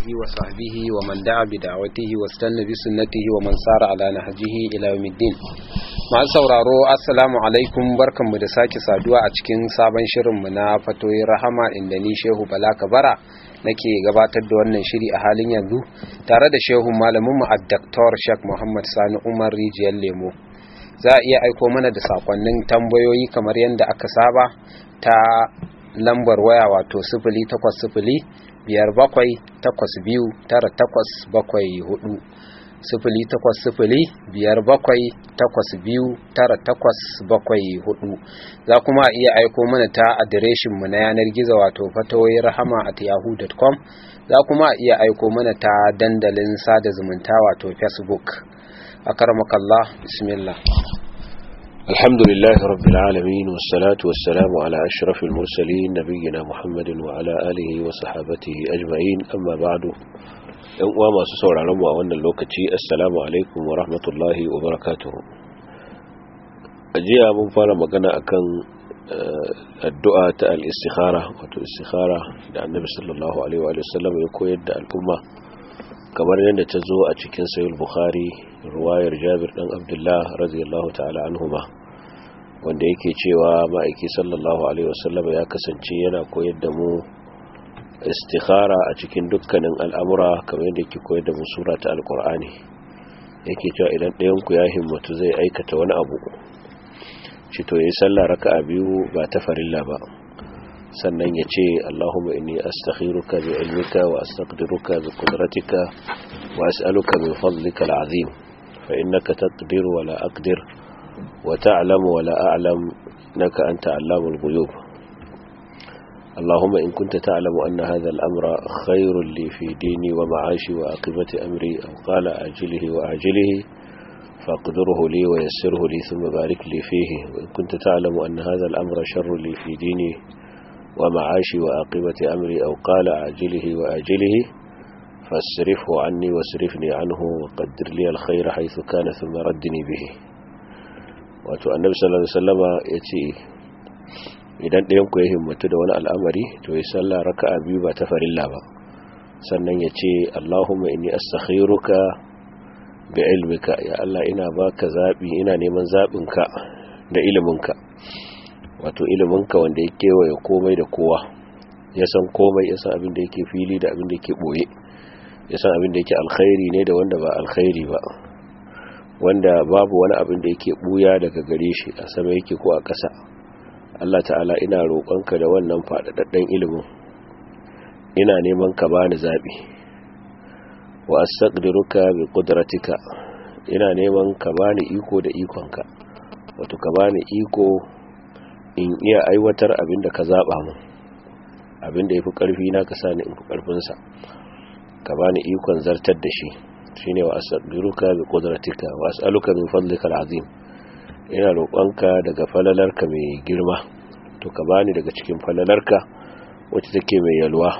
وصحبه ومن دعا بدعوته واستنى بسنته ومن سار على نهجه إلى يوم الدين masu sauraro assalamu alaikum barkanmu da sake saduwa a cikin sabon shirinmu na fatoyin rahama inda ni shehu bala kabara nake gabatar da wannan shiri a halin yanzu tare da shehu malaminmu a Dr. Sheikh Muhammad Sani Umar Rijiyar Lemo za a iya aiko mana da sakonnin tambayoyi kamar yadda aka saba ta lambar waya wato sifili takwas sifili biyar bakwai takwas biyu tara takwas bakwai hudu sifili takwas sifili biyar bakwai takwas biyu tara takwas bakwai hudu za kuma a iya aiko mana ta adireshinmu na yanar gizo wato fatawoyin rahama at yahoo.com za kuma a iya aiko mana ta dandalin sada zumunta wato facebook a karmakallah bismillah الحمد لله رب العالمين والصلاة والسلام على أشرف المرسلين نبينا محمد وعلى آله وصحابته أجمعين أما بعد uwa masu sauraron mu a wannan lokaci assalamu alaikum wa rahmatullahi wa barakatuhu ajiya mun fara magana akan addu'a ta al-istikhara wato istikhara da annabi sallallahu alaihi wa sallam ya koyar da al'umma kamar yadda ta zo a cikin sahih bukhari ruwayar jabir dan abdullah radiyallahu ta'ala anhuma wanda yake cewa ma'aiki sallallahu alaihi wa sallam ya kasance yana koyar da mu istikhara a cikin dukkanin al'amura kamar yadda yake koyar da musura ta alkur'ani yake cewa idan ɗayanku ya himmatu zai aikata wani abu shi to yi sallah raka a biyu ba ta farilla ba sannan ya ce allahumma inni astakhiruka bi ilmika wa astaqdiruka bi qudratika wa as'aluka min fadlika al'azim fa innaka taqdiru wa la aqdir wa ta'lamu wa la a'lam naka anta allamul ghuyub اللهم إن كنت تعلم أن هذا الأمر خير لي في ديني ومعاشي وعاقبة أمري أو قال أجله وأعجله فاقدره لي ويسره لي ثم بارك لي فيه وإن كنت تعلم أن هذا الأمر شر لي في ديني ومعاشي وعاقبة أمري أو قال أعجله وأجله فاصرفه عني واصرفني عنه وقدر لي الخير حيث كان ثم ردني به وأتو النبي صلى الله عليه وسلم يتي idan ɗayanku ya himmatu da wani al'amari to ya salla raka'a biyu ba ta farilla ba sannan ya ce Allahumma inni astakhiruka bi ilmika ya Allah ina baka zabi ina neman zabinka da iliminka wato iliminka wanda ya kewaye komai da kowa ya san komai ya san abin da yake fili da abin da yake boye ya san abin da yake alkhairi ne da wanda ba alkhairi ba wanda babu wani abin da yake buya daga gare shi a sama yake ko a ƙasa Allah ta'ala ina roƙonka da wannan faɗaɗɗen ilimin ina neman ka bani zaɓi wa astaqdiruka bi qudratika ina neman ka bani iko da ikonka wato ka bani iko in iya aiwatar abin da ka zaɓa mu abin da yafi ƙarfi na ka sani in fi ƙarfin sa ka bani ikon zartar da shi shine wa astaqdiruka bi qudratika wa as'aluka min fadlika al'azim ina roƙonka daga falalarka mai girma to ka bani daga cikin falalarka wacce take mai yalwa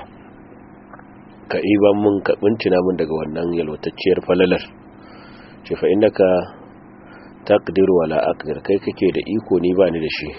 ka iban mun ka bincina mun daga wannan yalwatacciyar falalar ce fa innaka taqdiru wala aqdir kai kake da iko ni bani da shi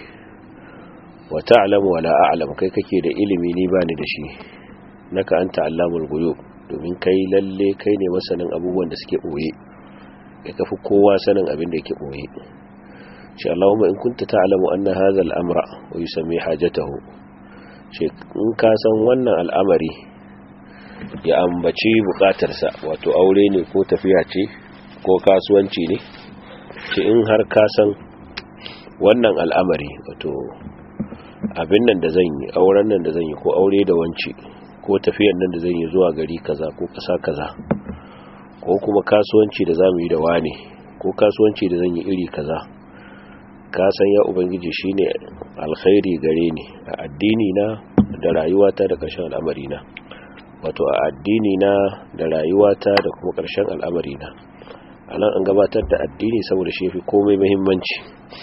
wa ta'lamu wala a'lam kai kake da ilimi ni bani da shi naka anta allamul ghuyub domin kai lalle kai ne masanin abubuwan da suke boye kai kafi kowa sanin abin da yake boye ce Allahumma in kunta ta'lamu anna hadha al-amra wa yusammi hajatahu ce in ka san wannan al'amari ya ambaci bukatarsa wato aure ne ko tafiya ce ko kasuwanci ne ce in har ka san wannan al'amari wato abin nan da zan yi auren nan da zan yi ko aure da wanci ko tafiyan nan da zan yi zuwa gari kaza ko kasa kaza ko kuma kasuwanci da zamu yi da wane ko kasuwanci da zan yi iri kaza ka san ya ubangiji shine alkhairi gare ni a addini na da rayuwata da ƙarshen al'amari na wato a addini na da rayuwata da kuma ƙarshen al'amari na anan an gabatar da addini saboda shi fi komai muhimmanci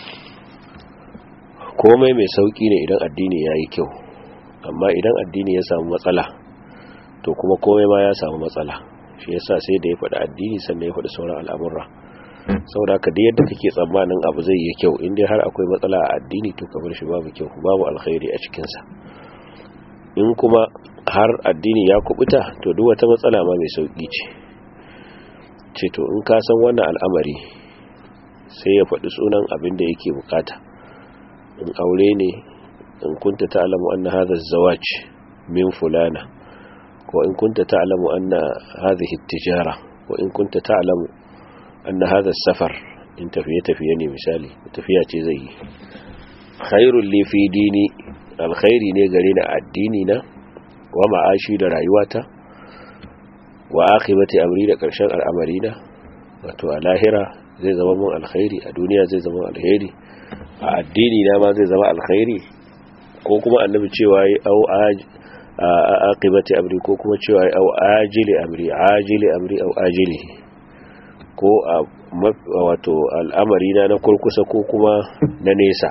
komai mai sauki ne idan addini yayi kyau amma idan addini ya samu matsala to kuma komai ma ya samu matsala shi yasa sai da ya faɗi addini sannan ya faɗi sauran al'amurra saboda haka da yadda kake tsammanin abu zai yi kyau inda har akwai matsala a addini to kamar shi babu kyau babu alkhairi a cikinsa in kuma har addini ya kubuta to duk wata matsala ma mai sauki ce ce to in ka san wannan al'amari sai ya faɗi sunan abin da yake bukata in aure ne in kunta ta'lamu anna hadha az-zawaj min fulana ko in kunta ta'lamu anna hadhihi at-tijara wa in kunta ta'lamu anna hadha as-safar in tafiye tafiye ne misali tafiya ce zai yi khairul li fi dini alkhairi ne gare ni addini na wa ma'ashi da rayuwata wa akhibati amri da karshen al'amari na wato a lahira zai zama mun alkhairi a duniya zai zama alkhairi a addini na ma zai zama alkhairi ko kuma annabi cewa yi au aqibati amri ko kuma cewa yi au ajili amri ajili amri au ajili ko a wato al'amari na na kurkusa ko kuma na nesa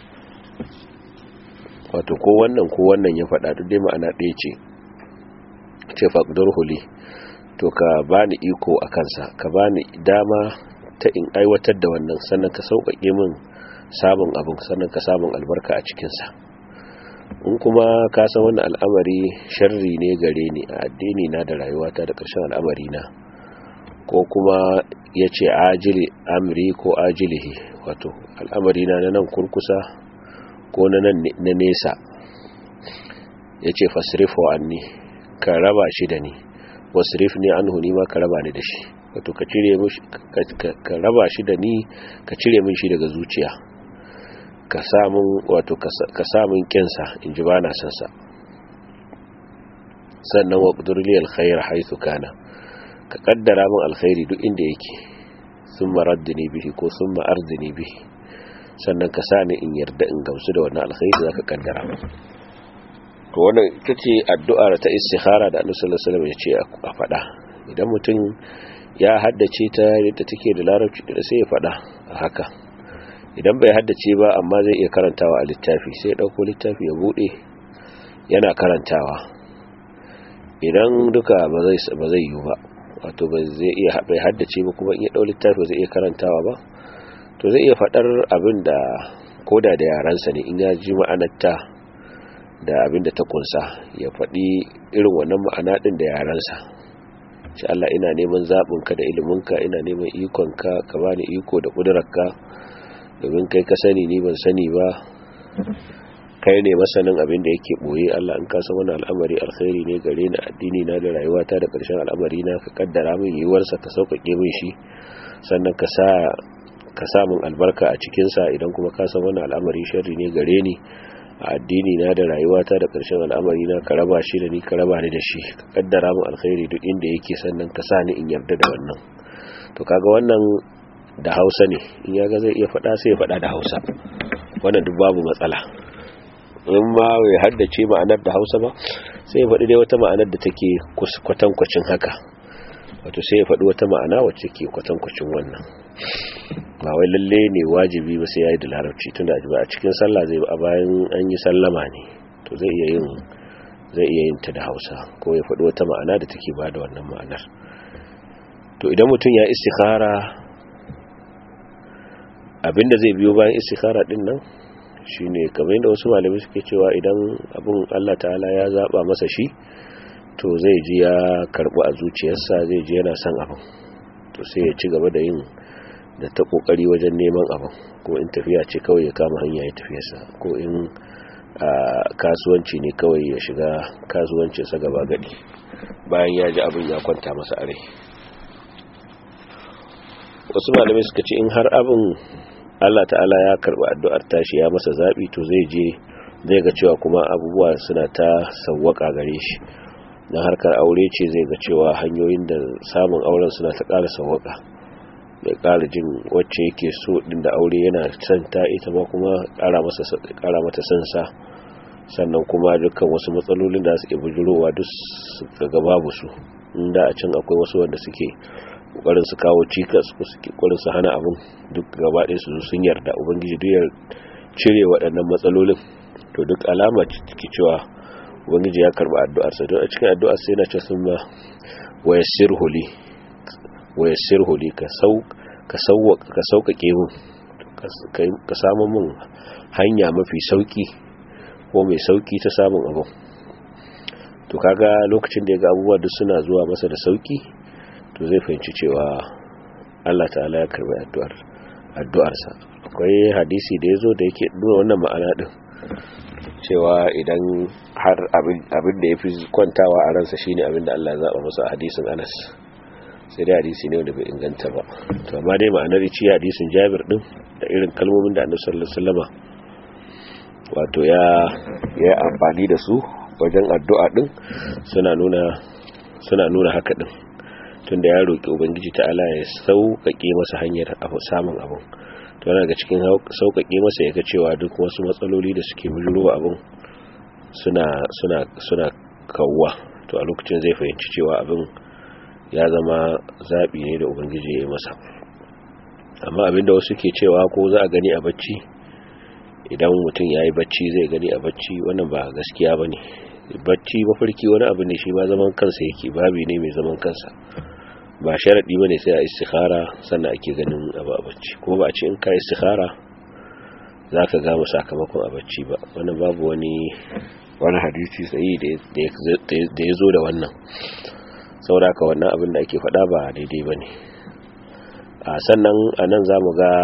wato ko wannan ko wannan ya faɗa duk dai ma'ana ɗaya ce ce faƙdar huli to ka bani iko a kansa ka bani dama ta in aiwatar da wannan sannan ka sauƙaƙe min samun abin sannan ka samun albarka a cikinsa in kuma ka san wannan al'amari sharri ne gare ni a addini na da rayuwata da ƙarshen al'amari na ko kuma ya ce ajili amri ko ajilihi wato al'amari na nan kurkusa ko na nan na nesa ya ce fasrifo anni ka raba shi da ni wasrif ne an huni ma ka raba ni da shi wato ka cire ka raba shi da ni ka cire min shi daga zuciya ka samun wato ka samun kinsa in ji ba na san sa sannan wa qudurli alkhair haythu kana ka kaddara min alkhairi duk inda yake summa raddini bihi ko summa ardini bihi sannan ka sa ni in yarda in gamsu da wannan alkhairi zaka kaddara min to wannan ita ce addu'ar ta istikhara da Annabi sallallahu alaihi wasallam ya ce a faɗa idan mutum ya haddace ta yadda take da larabci da sai ya faɗa a haka idan bai haddace ba amma zai iya karantawa a littafi sai ya dauko littafi ya bude yana karantawa idan duka ba zai ba zai yi ba wato ba zai iya bai haddace ba kuma in ya dau littafi zai iya karantawa ba to zai iya faɗar abin da koda da yaransa ne in ya ji ma'anarta da abin da ta kunsa ya faɗi irin wannan ma'ana ɗin da yaransa shi Allah ina neman zaɓinka da iliminka ina neman ikonka ka ba ni iko da ƙudurarka domin kai ka sani ni ban sani ba kai ne masanin abin da yake ɓoye Allah in kasa wani al'amari alkhairi ne gare ni addini na da rayuwata da ƙarshen al'amari na ka kaddara min yiwuwarsa ka sauƙaƙe min shi sannan ka sa ka samun albarka a cikinsa idan kuma ka san wani al'amari sharri ne gare ni a addini na da rayuwata da ƙarshen al'amari na ka raba shi da ni ka raba ni da shi ka kaddara min alkhairi duk inda yake sannan ka sa ni in yarda da wannan to kaga wannan da Hausa ne in ya ga zai iya faɗa sai ya faɗa da Hausa wannan duk babu matsala in ma bai haddace ma'anar da Hausa ba sai ya faɗi dai wata ma'anar da take kwatankwacin haka wato sai ya faɗi wata ma'ana wacce ke kwatankwacin wannan ba wai lalle ne wajibi ba sai ya yi da larabci tunda ba a cikin sallah zai a bayan an yi sallama ne to zai iya yin zai iya yin ta da hausa ko ya faɗi wata ma'ana da take ba da wannan ma'anar to idan mutum ya istikhara abinda zai biyo bayan istikhara din nan shine kamar yadda wasu malamai suke cewa idan abin Allah ta'ala ya zaba masa shi to zai ji ya karbu a zuciyarsa zai ji yana son abin to sai ya ci gaba da yin da ta kokari wajen neman abin ko in tafiya ce kawai ya kama hanya ya tafiyarsa ko in kasuwanci ne kawai ya shiga kasuwancinsa gaba gadi bayan ya ji abin ya kwanta masa a rai wasu malamai suka ce in har abin Allah ta'ala ya karɓi addu'ar tashi ya masa zaɓi to zai je zai ga cewa kuma abubuwa suna ta sawwaka gare shi na harkar aure ce zai ga cewa hanyoyin da samun auren suna ta ƙara sawwaka da ƙara jin wacce yake so ɗin da aure yana son ta ita ma kuma ƙara mata son sa sannan kuma dukkan wasu matsalolin da suke bujurowa duk daga babu su inda a can akwai wasu wanda suke ƙwarin su kawo cikas ko suke ƙwarin su hana abin duk gaba ɗaya su sun yarda ubangiji duk ya cire waɗannan matsalolin to duk alama ciki cewa ubangiji ya karɓi addu'arsa don a cikin addu'ar sai na ce sun ma wayassir huli wayassir huli ka sauƙaƙe mun ka samu mun hanya mafi sauƙi ko mai sauƙi ta samun abin to kaga lokacin da ya ga abubuwa duk suna zuwa masa da sauki to zai fahimci cewa Allah ta'ala ya karbi addu'ar addu'arsa akwai hadisi da yazo da yake nuna wannan ma'ana din cewa idan har abin da yafi kwantawa a ransa shine abin da Allah ya zaba masa a hadisin Anas sai dai hadisi ne wanda bai inganta ba to amma dai ma'anar ci hadisin Jabir din da irin kalmomin da Annabi sallallahu alaihi wasallama wato ya ya amfani da su wajen addu'a din suna nuna suna nuna haka din tunda ya roki ubangiji ta'ala ya sauƙaƙe masa hanyar samun abun to yana ga cikin sauƙaƙe masa ya ga cewa duk wasu matsaloli da suke bijirowa abun suna suna suna kawwa to a lokacin zai fahimci cewa abin ya zama zaɓi ne da ubangiji ya yi masa amma abinda wasu ke cewa ko za a gani a bacci idan mutum ya yi bacci zai gani a bacci wannan ba gaskiya ba ne bacci mafarki wani abu ne shi ma zaman kansa yake babi ne mai zaman kansa ba sharaɗi ba ne sai a istikhara sannan ake ganin abu a bacci kuma ba a ce in ka istikhara za ka gama sakamakon a bacci ba wannan babu wani wani hadisi tsayi da ya zo da wannan sauraka wannan abin da ake faɗa ba daidai ba ne a sannan a nan za mu ga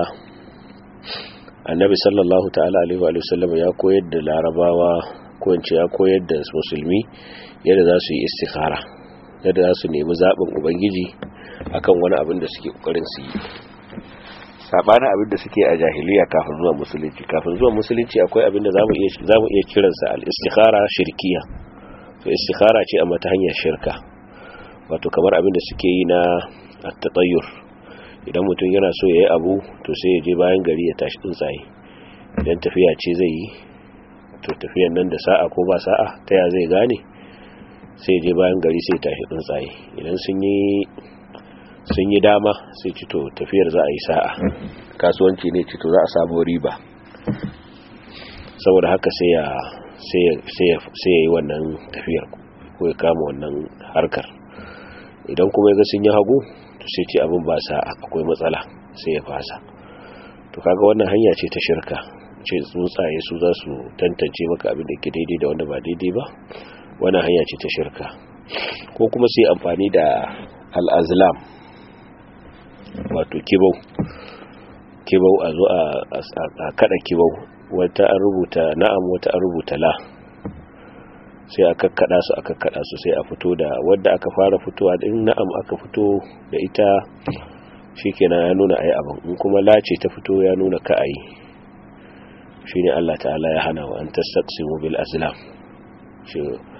annabi sallallahu ta'ala alaihi wa sallam ya koyar da larabawa ko ya koyar da musulmi yadda za su yi istikhara yadda za su nemi zaɓin ubangiji akan wani abin da suke ƙoƙarin su yi saɓanin abin da suke a jahiliya kafin zuwa musulunci kafin zuwa musulunci akwai abin da za mu iya kiransa al-istikhara shirkiya to istikhara ce amma ta hanyar shirka wato kamar abin da suke yi na at-tatayyur idan mutum yana so ya yi abu to sai ya je bayan gari ya tashi tsuntsaye idan tafiya ce zai yi to tafiyan nan da sa'a ko ba sa'a ta ya zai gane sai je bayan gari sai tashi tsuntsaye idan sun yi sun yi dama sai ci to tafiyar za a yi sa'a kasuwanci ne ci to za a samu riba saboda haka sai ya sai ya yi wannan tafiyar ko ya kama wannan harkar idan kuma ya ga sun yi hagu to sai ce abin ba sa'a akwai matsala sai ya fasa to kaga wannan hanya ce ta shirka ce tsuntsaye su za su tantance maka abin da ke daidai da wanda ba daidai ba wannan hanya ce ta shirka ko kuma sai amfani da al'azlam wato kibau kibau a zo a kada kibau wata an rubuta na'am wata an rubuta la sai a kakkada su a kakkada su sai a fito da wadda aka fara fitowa din na'am aka fito da ita shikenan ya nuna ai abin in kuma la ce ta fito ya nuna ka ayi shine Allah ta'ala ya hana wa an tastaqsimu bil azlam shi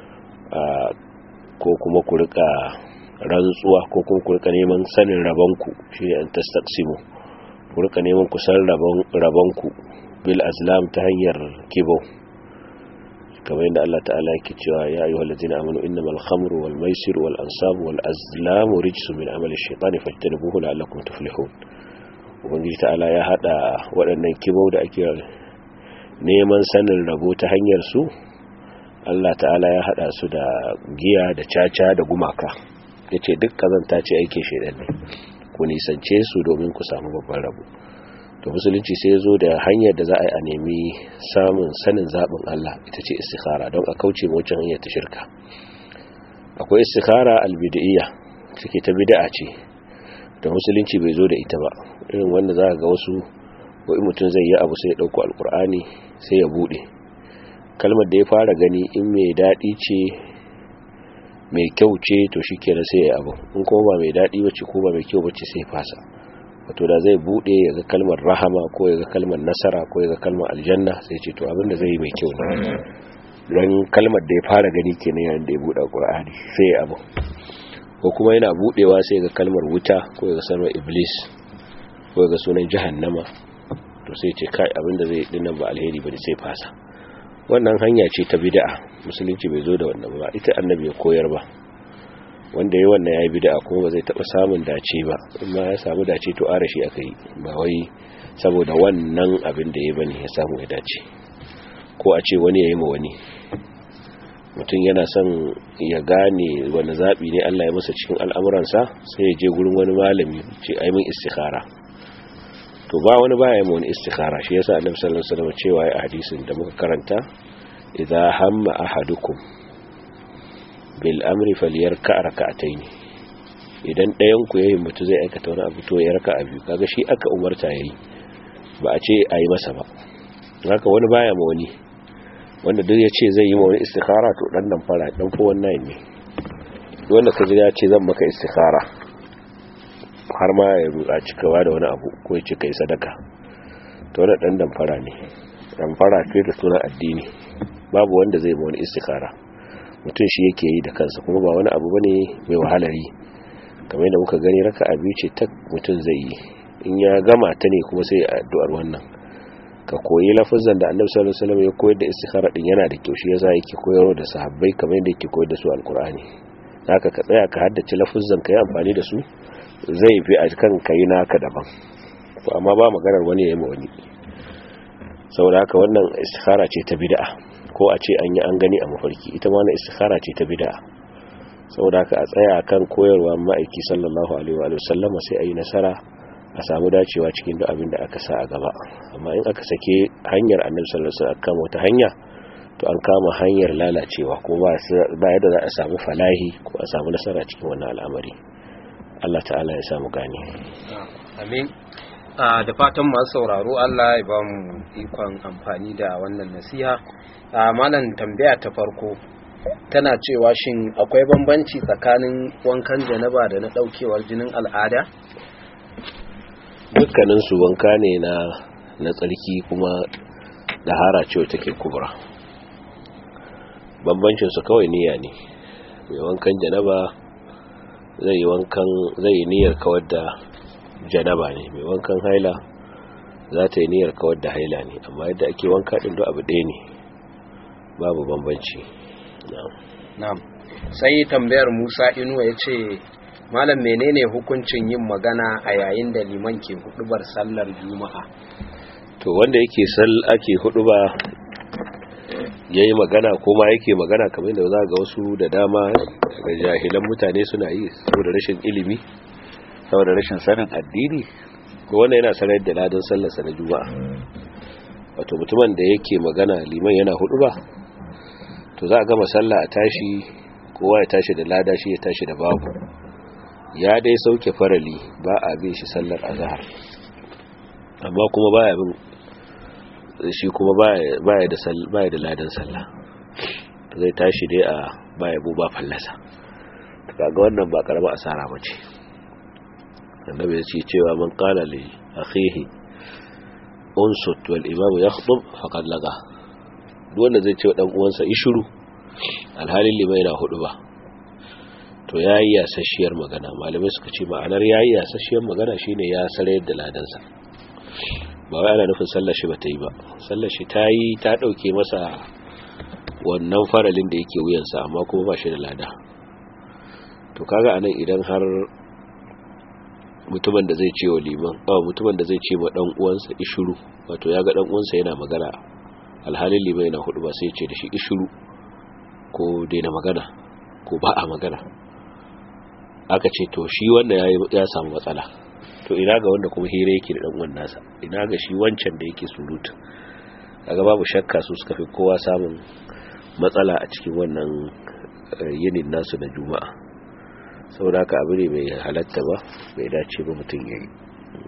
ko kuma ku rika rantsuwa ko kuma ku rika neman sanin rabanku shine an tastaqsimu ku rika neman ku san rabon rabanku bil azlam ta hanyar kibo kamar yadda Allah ta'ala yake cewa ya ayyuhal ladina amanu innamal khamru wal maisir wal ansab wal azlam rijsun min amali shaytani fajtanibuhu la'allakum tuflihun ubangiji ta'ala ya hada waɗannan kibau da ake neman sanin rabo ta hanyar su Allah ta'ala ya hada su da giya da caca da gumaka yace duk kazanta ce aikin shedan ne ku nisance su domin ku samu babban rabo to musulunci sai ya zo da hanyar da za a yi a nemi samun sanin zaɓin Allah ita ce istikhara don a kauce mawacin hanyar ta shirka akwai istikhara albidiyya cike ta bid'a ce da musulunci bai zo da ita ba irin wanda za ga wasu wai mutum zai yi abu sai ya ɗauko alkur'ani sai ya buɗe kalmar da ya fara gani in mai daɗi ce mai kyau ce to shi kenan sai ya abu in kuma ba mai daɗi ba ce ko ba mai kyau ba ce sai fasa wato da zai bude ya ga kalmar rahama ko ya ga kalmar nasara ko ya ga kalmar aljanna sai ce to abin da zai yi mai kyau ne don kalmar da ya fara gani kenan yayin da ya bude qur'ani sai ya abu ko kuma yana budewa sai ga kalmar wuta ko ya ga kalmar iblis ko ya ga sunan jahannama to sai ce kai abin da zai yi dinnan ba alheri bane sai fasa wannan hanya ce ta bid'a musulunci bai zo da wannan ba ita annabi ya koyar ba wanda ya wannan ya yi bida kuma ba zai taɓa samun dace ba amma ya samu dace to ara shi aka yi ba wai saboda wannan abin da ya bane ya samu ya dace ko a ce wani ya yi ma wani mutum yana son ya gane wani zaɓi ne Allah ya masa cikin al'amuransa sai ya je gurin wani malami ce aimin istikhara to ba wani baya yi wani istikhara shi yasa annabi sallallahu alaihi wasallam cewa ya hadisin da muka karanta idza hamma ahadukum bil amri falyarka rak'atayn idan ɗayan ku yayin mutu zai aikata wani abu to ya raka biyu kaga shi aka umarta yayi ba a ce ayi masa ba haka wani baya ma wani wanda duk ya ce zai yi ma wani istikhara to dan nan fara dan ko wannan ne wanda ka ji ya ce zan maka istikhara har ma ya ruɗa cikawa da wani abu ko ya ce kai sadaka to wannan dan dan fara ne dan fara ce da sunan addini babu wanda zai ma wani istikhara mutum shi yake yi da kansa kuma ba wani abu bane mai wahalar yi kamar yadda muka gani raka'a biyu ce ta mutum zai yi in ya gama ta ne kuma sai addu'ar wannan ka koyi lafazan da annabi sallallahu alaihi wasallam ya koyar da istikhara din yana da kyau shi yasa yake koyarwa da sahabbai kamar yadda yake koyar da su alqur'ani haka ka tsaya ka haddace lafazan ka yi amfani da su zai fi a kan kai naka daban to amma ba maganar wani ya yi ma wani saboda haka wannan istikhara ce ta bid'a ko a ce an yi an gani a mafarki ita ma wannan istikhara ce ta bid'a saboda haka a tsaya kan koyarwa ma'aiki sallallahu alaihi wa sallama sai a yi nasara a samu dacewa cikin duk abin da aka sa a gaba amma in aka sake hanyar annabi sallallahu alaihi wasallam kan wata hanya to an kama hanyar lalacewa ko ba yadda za a samu falahi ko a samu nasara cikin wannan al'amari Allah ta'ala ya samu gane amin da fatan masu sauraro Allah ya ba mu ikon amfani da wannan nasiha malam tambaya ta farko tana cewa shin akwai bambanci tsakanin wankan janaba da na daukewar jinin al'ada dukkaninsu wanka ne na na tsarki kuma da hara ce take kubra bambancinsu kawai niyya ne mai wankan janaba zai yi wankan zai yi niyyar kawar da janaba ne mai wankan haila za ta yi niyyar kawar da haila ne amma yadda ake wanka ɗin duk abu ɗaya ne babu bambanci na'am sai tambayar musa inuwa ya ce malam menene hukuncin yin magana a yayin da liman ke hudubar sallar juma'a to wanda yake sal ake huduba yayi magana ko ma yake magana kamar da za ga wasu da dama daga jahilan mutane suna yi saboda rashin ilimi saboda rashin sanin addini ko wanda yana sanar da ladan sallarsa na juma'a wato mutumin da yake magana liman yana huduba to za a gama sallah a tashi kowa ya tashi da lada shi ya tashi da babu ya dai sauke farali ba a bin shi sallar azhar amma kuma baya bin shi kuma baya da baya da ladan sallah zai tashi dai a baya bu ba fallasa kaga wannan ba karama asara bace annabi ya ce cewa man qala li akhihi unsut wal imam yakhdub faqad laga duk wanda zai ce dan uwansa ishuru alhalin limai na hudu ba to ya yi yasasshiyar magana malamai suka ce ma'anar ya yi yasasshiyar magana shine ya sarayar da ladansa ba wai ana nufin sallar shi ba ta yi ba sallar shi ta yi ta ɗauke masa wannan faralin da yake wuyansa amma kuma ba shi da lada to kaga anan idan har mutumin da zai ce wa liman ba mutumin da zai ce wa dan uwansa ishuru wato ya ga dan uwansa yana magana alhalin liman yana hudu ba sai ya ce da shi ishuru ko daina magana ko ba a magana aka ce to shi wanda ya samu matsala to ina ga wanda kuma hira yake da dan uwan nasa ina ga shi wancan da yake surutu kaga babu shakka su suka fi kowa samun matsala a cikin wannan yinin nasu na juma'a saboda haka abu ne mai halatta ba bai dace ba mutum ya yi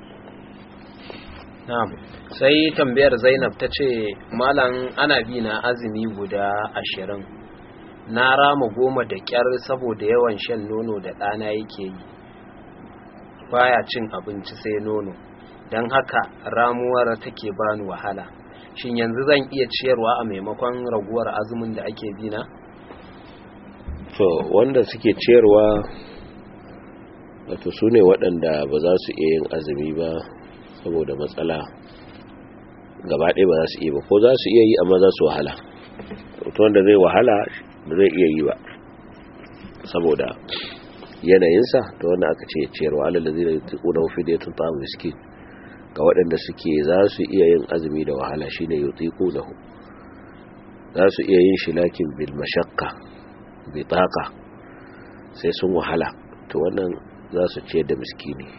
na'am sai tambayar zainab ta ce malam ana bi na azumi guda ashirin na rama goma da kyar saboda yawan shan nono da ɗana yake yi baya cin abinci sai nono don haka ramuwar take bani wahala shin yanzu zan iya ciyarwa a maimakon raguwar azumin da ake bi na to wanda suke ciyarwa wato su ne waɗanda ba za su iya yin azumi ba saboda matsala gaba ɗaya ba za su iya ba ko za su iya yi amma za su wahala wato wanda zai wahala ba zai iya yi ba saboda yanayinsa ta wanda aka ce ciyarwa alal da zai tuƙuna mafi da ya tunta miskin ga waɗanda suke za su iya yin azumi da wahala shine yutiqu lahu za su iya yin shi lakin bil mashaqqa bi taqa sai sun wahala to wannan za su ciyar da miskini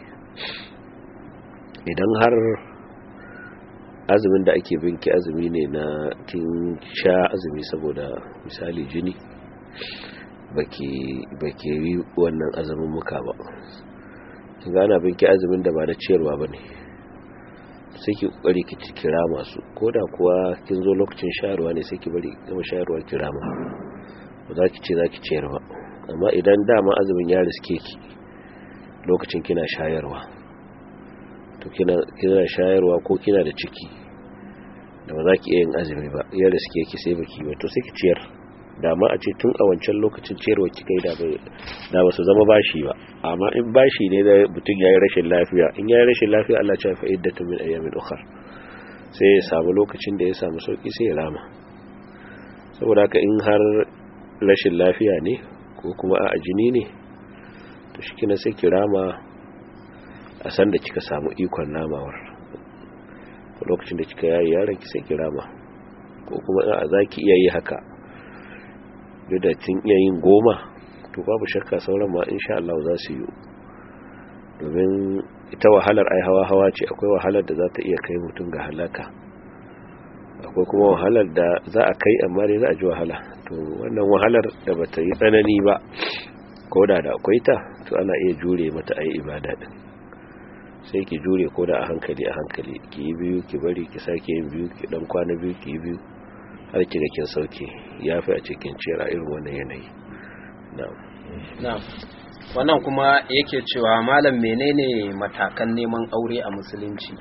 idan har azumin da ake binki azumi ne na kin sha azumi saboda misali jini baki baki yi wannan azumin muka ba kin ga ana binki azumin da ba na ciyarwa bane sai ki kokari ki kira masu koda kuwa kin zo lokacin shayarwa ne sai ki bari gama shayarwa kira ma ba za ki ce za ki ciyar ba amma idan dama azumin ya riske ki lokacin kina shayarwa to kina kina shayarwa ko kina da ciki da ba za ki iya yin azumi ba ya riske ki sai baki ba to sai ki ciyar da ma a ce tun a wancan lokacin ciyarwa ki kai da da ba su zama bashi ba amma in bashi ne da mutum yayi rashin lafiya in yayi rashin lafiya Allah ya fa iddatu min ayyamin ukhra sai ya samu lokacin da ya samu sauki sai ya rama saboda haka in har rashin lafiya ne ko kuma a jini ne to shi kina sai ki rama a san da kika samu ikon namawar lokacin da kika yayi yaron ki sai ki rama ko kuma a zaki iya yi haka da kin iya yin goma to babu shakka sauran ma insha Allah za su yi domin ita wahalar ai hawa hawa ce akwai wahalar da za ta iya kai mutum ga halaka akwai kuma wahalar da za a kai amma dai za a ji wahala to wannan wahalar da ba ta yi tsanani ba ko da da akwai ta to ana iya jure mata a yi ibada din sai ki jure ko da a hankali a hankali ki yi biyu ki bari ki sake yin biyu ki dan kwana biyu ki yi biyu har ki ga kin sauke ya fi a cikin ciyar a irin wannan yanayi na'am wannan kuma yake cewa malam menene matakan neman aure a musulunci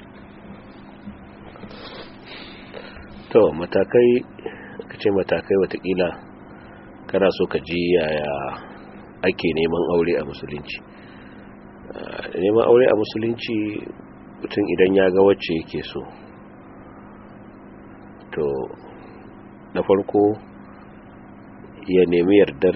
to matakai ka ce matakai watakila kana so ka ji yaya ake neman aure a musulunci neman aure a musulunci mutum idan ya ga wacce yake so to na farko ya nemi yardar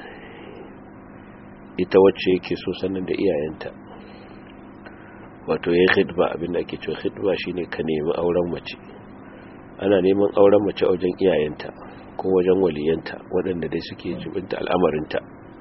ita wacce yake so sannan da iyayenta wato ya khidba abinda ake cewa khidba shine ka nemi auren mace ana neman auren mace wajen iyayenta ko wajen waliyanta waɗanda dai suke jibinta al'amarinta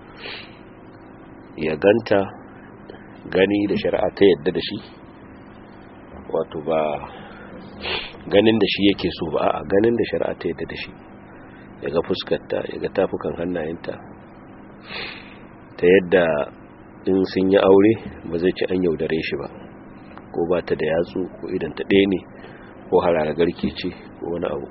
ya ganta gani da shari'a ta yadda da shi wato ba ganin da shi yake so ba a ganin da shari'a ta yadda da shi ya ga fuskarta ya ga tafukan hannayenta ta yadda in sun yi aure ba zai ci an yaudare shi ba ko ba ta da yatsu ko idan ta ɗaya ne ko harara garke ce ko wani abu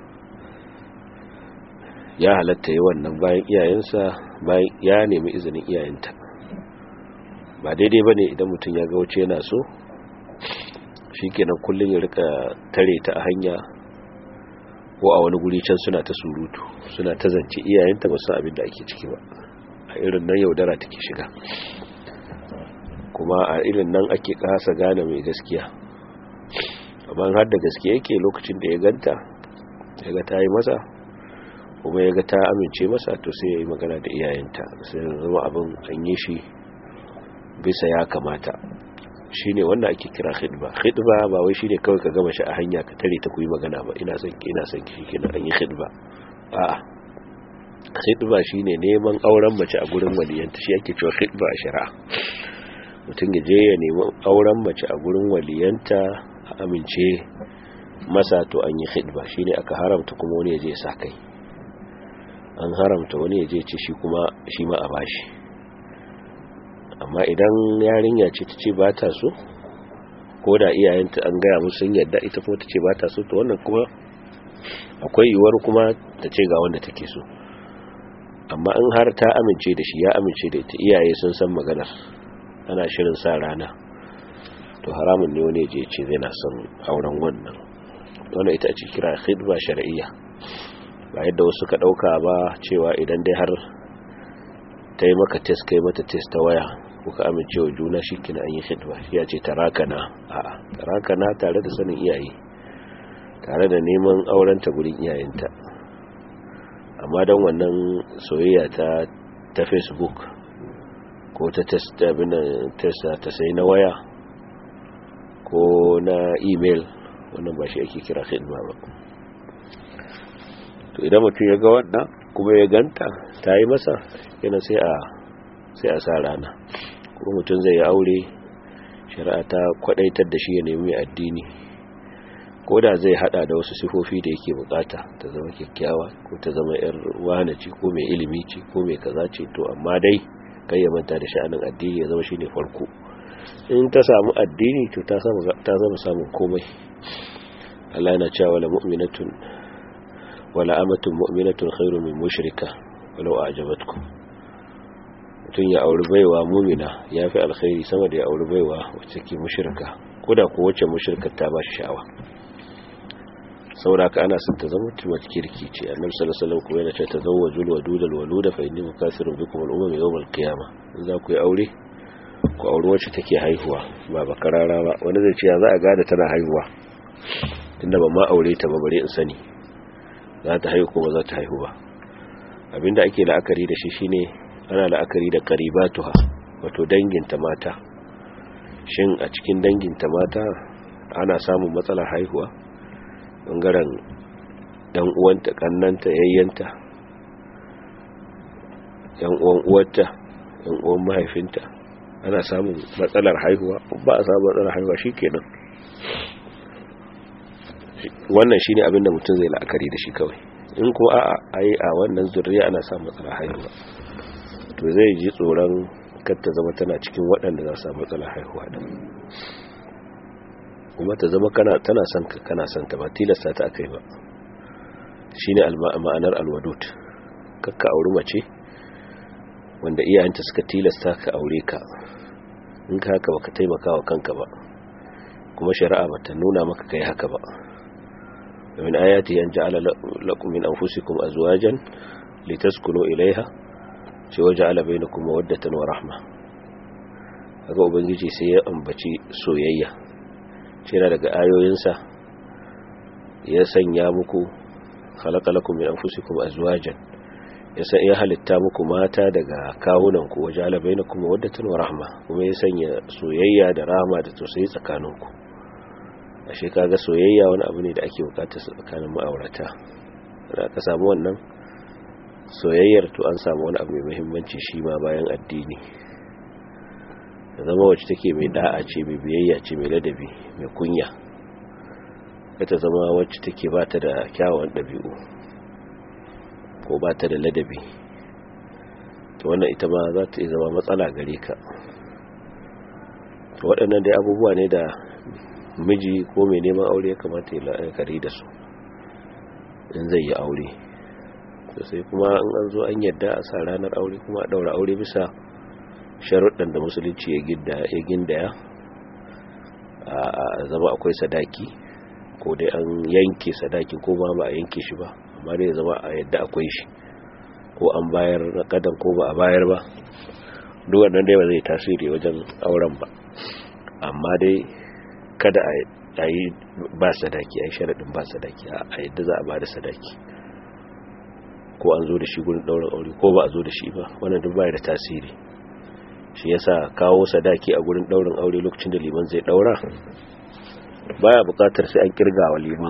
ya halatta yi wannan bayan iyayensa bayan ya nemi izinin iyayenta ba daidai ba ne idan mutum ya ga wuce yana so shi kenan kullum ya rika tare ta a hanya ko a wani guri can suna ta surutu suna ta zance iyayenta ba su abin da ake ciki ba a irin nan yaudara take shiga kuma a irin nan ake kasa gane mai gaskiya amma har da gaske yake lokacin da ya ganta ya ga ta yi masa kuma ya ga ta amince masa to sai ya yi magana da iyayenta sai zama abin an yi shi bisa ya kamata shi ne wanda ake kira khidba khidba ba wai shi ne kawai ka gama shi a hanya ka tare ta kuyi magana ba ina son ki ina son ki kenan an yi khidba a'a khidba shine neman auren mace a gurin waliyanta shi ake cewa khidba a shari'a mutum ya je ya nemi auren mace a gurin waliyanta a amince masa to an yi khidba shine aka haramta kuma wani ya je ya sa kai an haramta wani ya je ce shi kuma shi ma a bashi amma idan yarinya ce ta ce ba ta so ko da iyayenta an gaya musu sun yadda ita kuma ta ce ba ta so to wannan kuma akwai yiwuwar kuma ta ce ga wanda take so amma in har ta amince da shi ya amince da ita iyaye sun san maganar ana shirin sa rana to haramun ne wani je ce zai na son auren wannan wannan ita ce kira khidba shar'iyya ba yadda wasu ka dauka ba cewa idan dai har ta yi maka test kai mata test ta waya kuka amince wa juna shi kina an yi khidba ya ce tarakana a'a tarakana tare da sanin iyaye tare da neman aurenta gurin iyayenta amma don wannan soyayya ta ta facebook ko ta test ta sai na waya ko na email wannan ba shi ake kira khidma ba to idan mutum ya ga wannan kuma ya ganta ta yi masa yana sai a sai a sa rana kuma mutum zai yi aure shari'a ta kwadaitar da shi ya nemi addini ko da zai hada da wasu sifofi da yake bukata ta zama kyakkyawa ko ta zama yar wane ce ko mai ilimi ce ko mai kaza ce to amma dai kai ya manta da sha'anin addini ya zama shine farko in ta samu addini to ta zama samun komai Allah yana cewa wala mu'minatun wala amatun mu'minatun khairu min mushrika walau a'jabatkum mutun ya auri baiwa mu'mina yafi alkhairi sama da ya auri baiwa wacce ke mushrika koda ko wacce mushrika ta ba shi sha'awa saboda ka ana son ta zama tumar kirki ce annabi sallallahu alaihi wasallam kuma yana cewa tazawwajul wadudal waluda fa inni mukasirun bikum al-umam yawm al-qiyamah in za ku yi aure ku auri wacce take haihuwa ba bakarara ba wani zai ce ya za a gada tana haihuwa tunda ba ma aure ta ba bare in sani za ta haihu ko ba za ta haihu ba abinda ake la'akari da shi shine ana la'akari da qaribatuha wato danginta mata shin a cikin danginta mata ana samun matsalar haihuwa bangaren dan uwanta kannanta yayyanta yan uwan uwarta yan uwan mahaifinta ana samun matsalar haihuwa ba a samun matsalar haihuwa shikenan wannan shine abin da mutum zai la'akari da shi kawai in ko a ai a wannan zuriya ana samun matsalar haihuwa to zai ji tsoron kar ta zama tana cikin waɗanda za su samu matsalar haihuwa din kuma ta zama kana tana son ka kana son ta ba tilasta ta akai ba shine ma'anar alwadud kakka auri mace wanda iyayenta suka tilasta ka aure ka in ka haka baka taimaka wa kanka ba kuma shari'a bata nuna maka kai haka ba min ayati an ja'ala lakum min anfusikum azwajan litaskunu ilayha ce waja'ala bainakum mawaddatan wa rahma kaga ubangiji sai ya ambaci soyayya ce na daga ayoyinsa ya sanya muku khalaqa lakum min anfusikum azwajan ya ya halitta muku mata daga kawunan ku waja'ala bainakum mawaddatan wa rahma kuma ya sanya soyayya da rahma da tausayi tsakaninku ashe kaga soyayya wani abu ne da ake bukatar tsakanin ma'aurata da ka samu wannan soyayyar to an samu wani abu mai muhimmanci shi ma bayan addini da zama wacce take mai da'a ce mai biyayya ce mai ladabi mai kunya ta zama wacce take ba ta da kyawun ɗabi'u ko ba ta da ladabi to wannan ita ma za ta zama matsala gare ka waɗannan dai abubuwa ne da miji ko mai neman aure ya kamata ya la'akari da su in zai yi aure sai kuma in an zo an yadda a sa ranar aure kuma a ɗaura aure bisa sharuɗan da musulunci ya gindaya a zama akwai sadaki ko dai an yanke sadaki ko ma ba a yanke shi ba amma dai zama a yadda akwai shi ko an bayar na kadan ko ba a bayar ba duk wannan dai ba zai tasiri wajen auren ba amma dai kada a yi ba sadaki a yi sharaɗin ba sadaki a yadda za a ba da sadaki ko an zo da shi gurin ɗaurin aure ko ba a zo da shi ba wannan duk baya da tasiri shi yasa kawo sadaki a gurin ɗaurin aure lokacin da liman zai ɗaura baya buƙatar sai an kirga wa liman